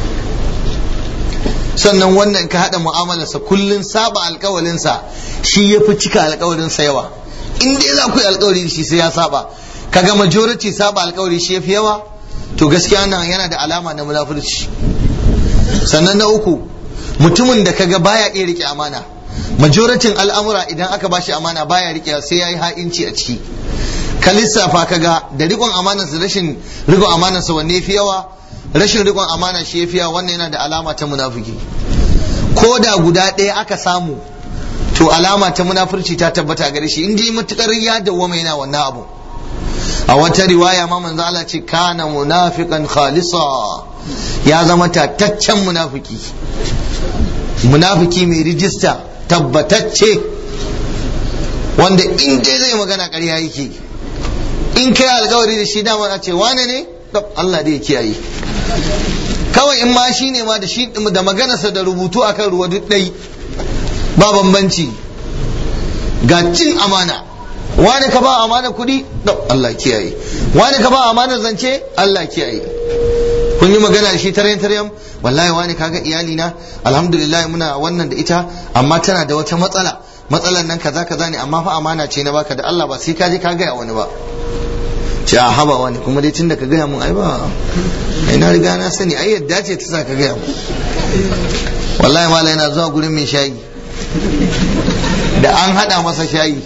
sannan wannan ka haɗa mu'amalarsa kullun saba alkawalinsa shi ya fi cika alkawalinsa yawa in dai za ku yi alkawari shi sai ya saba kaga majority saba alkawari shi ya fi yawa to gaskiya nan yana da alama na munafurci sannan na uku mutumin da kaga baya iya rike amana majoratin al'amura idan aka bashi amana baya rike sai ya yi ha'inci a ciki ka lissafa kaga da rikon amanarsa rashin rikon amanarsa wanne fi yawa rashin rikon amana shi ya fi yawa wannan yana da alama ta munafiki ko da guda ɗaya aka samu to alama ta munafurci ta tabbata a gare shi in dai matukar ya dawwama yana wannan abu a wata riwaya ma manzo Allah ce kana munafiqan khalisa ya zama tataccen munafiki munafiki mai rijista tabbatacce wanda in dai zai magana ƙarya yake in kai alkawari da shi dama ce wane ne Allah dai ya kiyaye kawai in ma shi ne ma da shi da maganarsa da rubutu akan ruwa duk ɗai ba bambanci ga cin amana wani ka ba amana kuɗi Allah kiyaye wani ka ba amana zance Allah kiyaye kun yi magana da shi tarayyan tarayyan wallahi wani kaga iyali na alhamdulillah muna wannan da ita amma tana da wata matsala matsalan nan kaza kaza ne amma fa amana ce na baka da Allah ba sai ka je ka gaya wani ba ce a habawa ne kuma dai tunda ka gaya mun ai ba ai na riga na sani ai yadda ce ta sa ka gaya mun wallahi malai yana zuwa gurin mai shayi da an hada masa shayi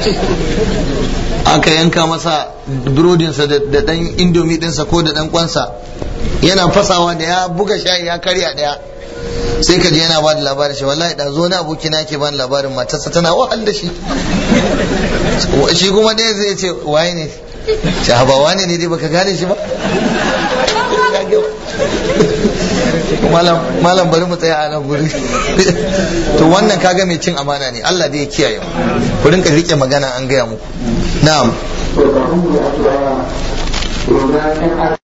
aka yanka masa burodinsa da dan indomi dinsa ko da dan kwansa yana fasawa da ya buga shayi ya karya daya sai ka je yana ba da labarin shi wallahi da zo na aboki na ke bani labarin matarsa tana wahal da shi shi kuma ɗaya zai ce waye ne shahaba wane ne dai baka gane shi ba malam bari mu tsaya a nan guri to wannan kaga mai cin amana ne Allah dai ya kiyaye mu ku rinka rike magana an gaya muku na'am to kafin mu yi addu'a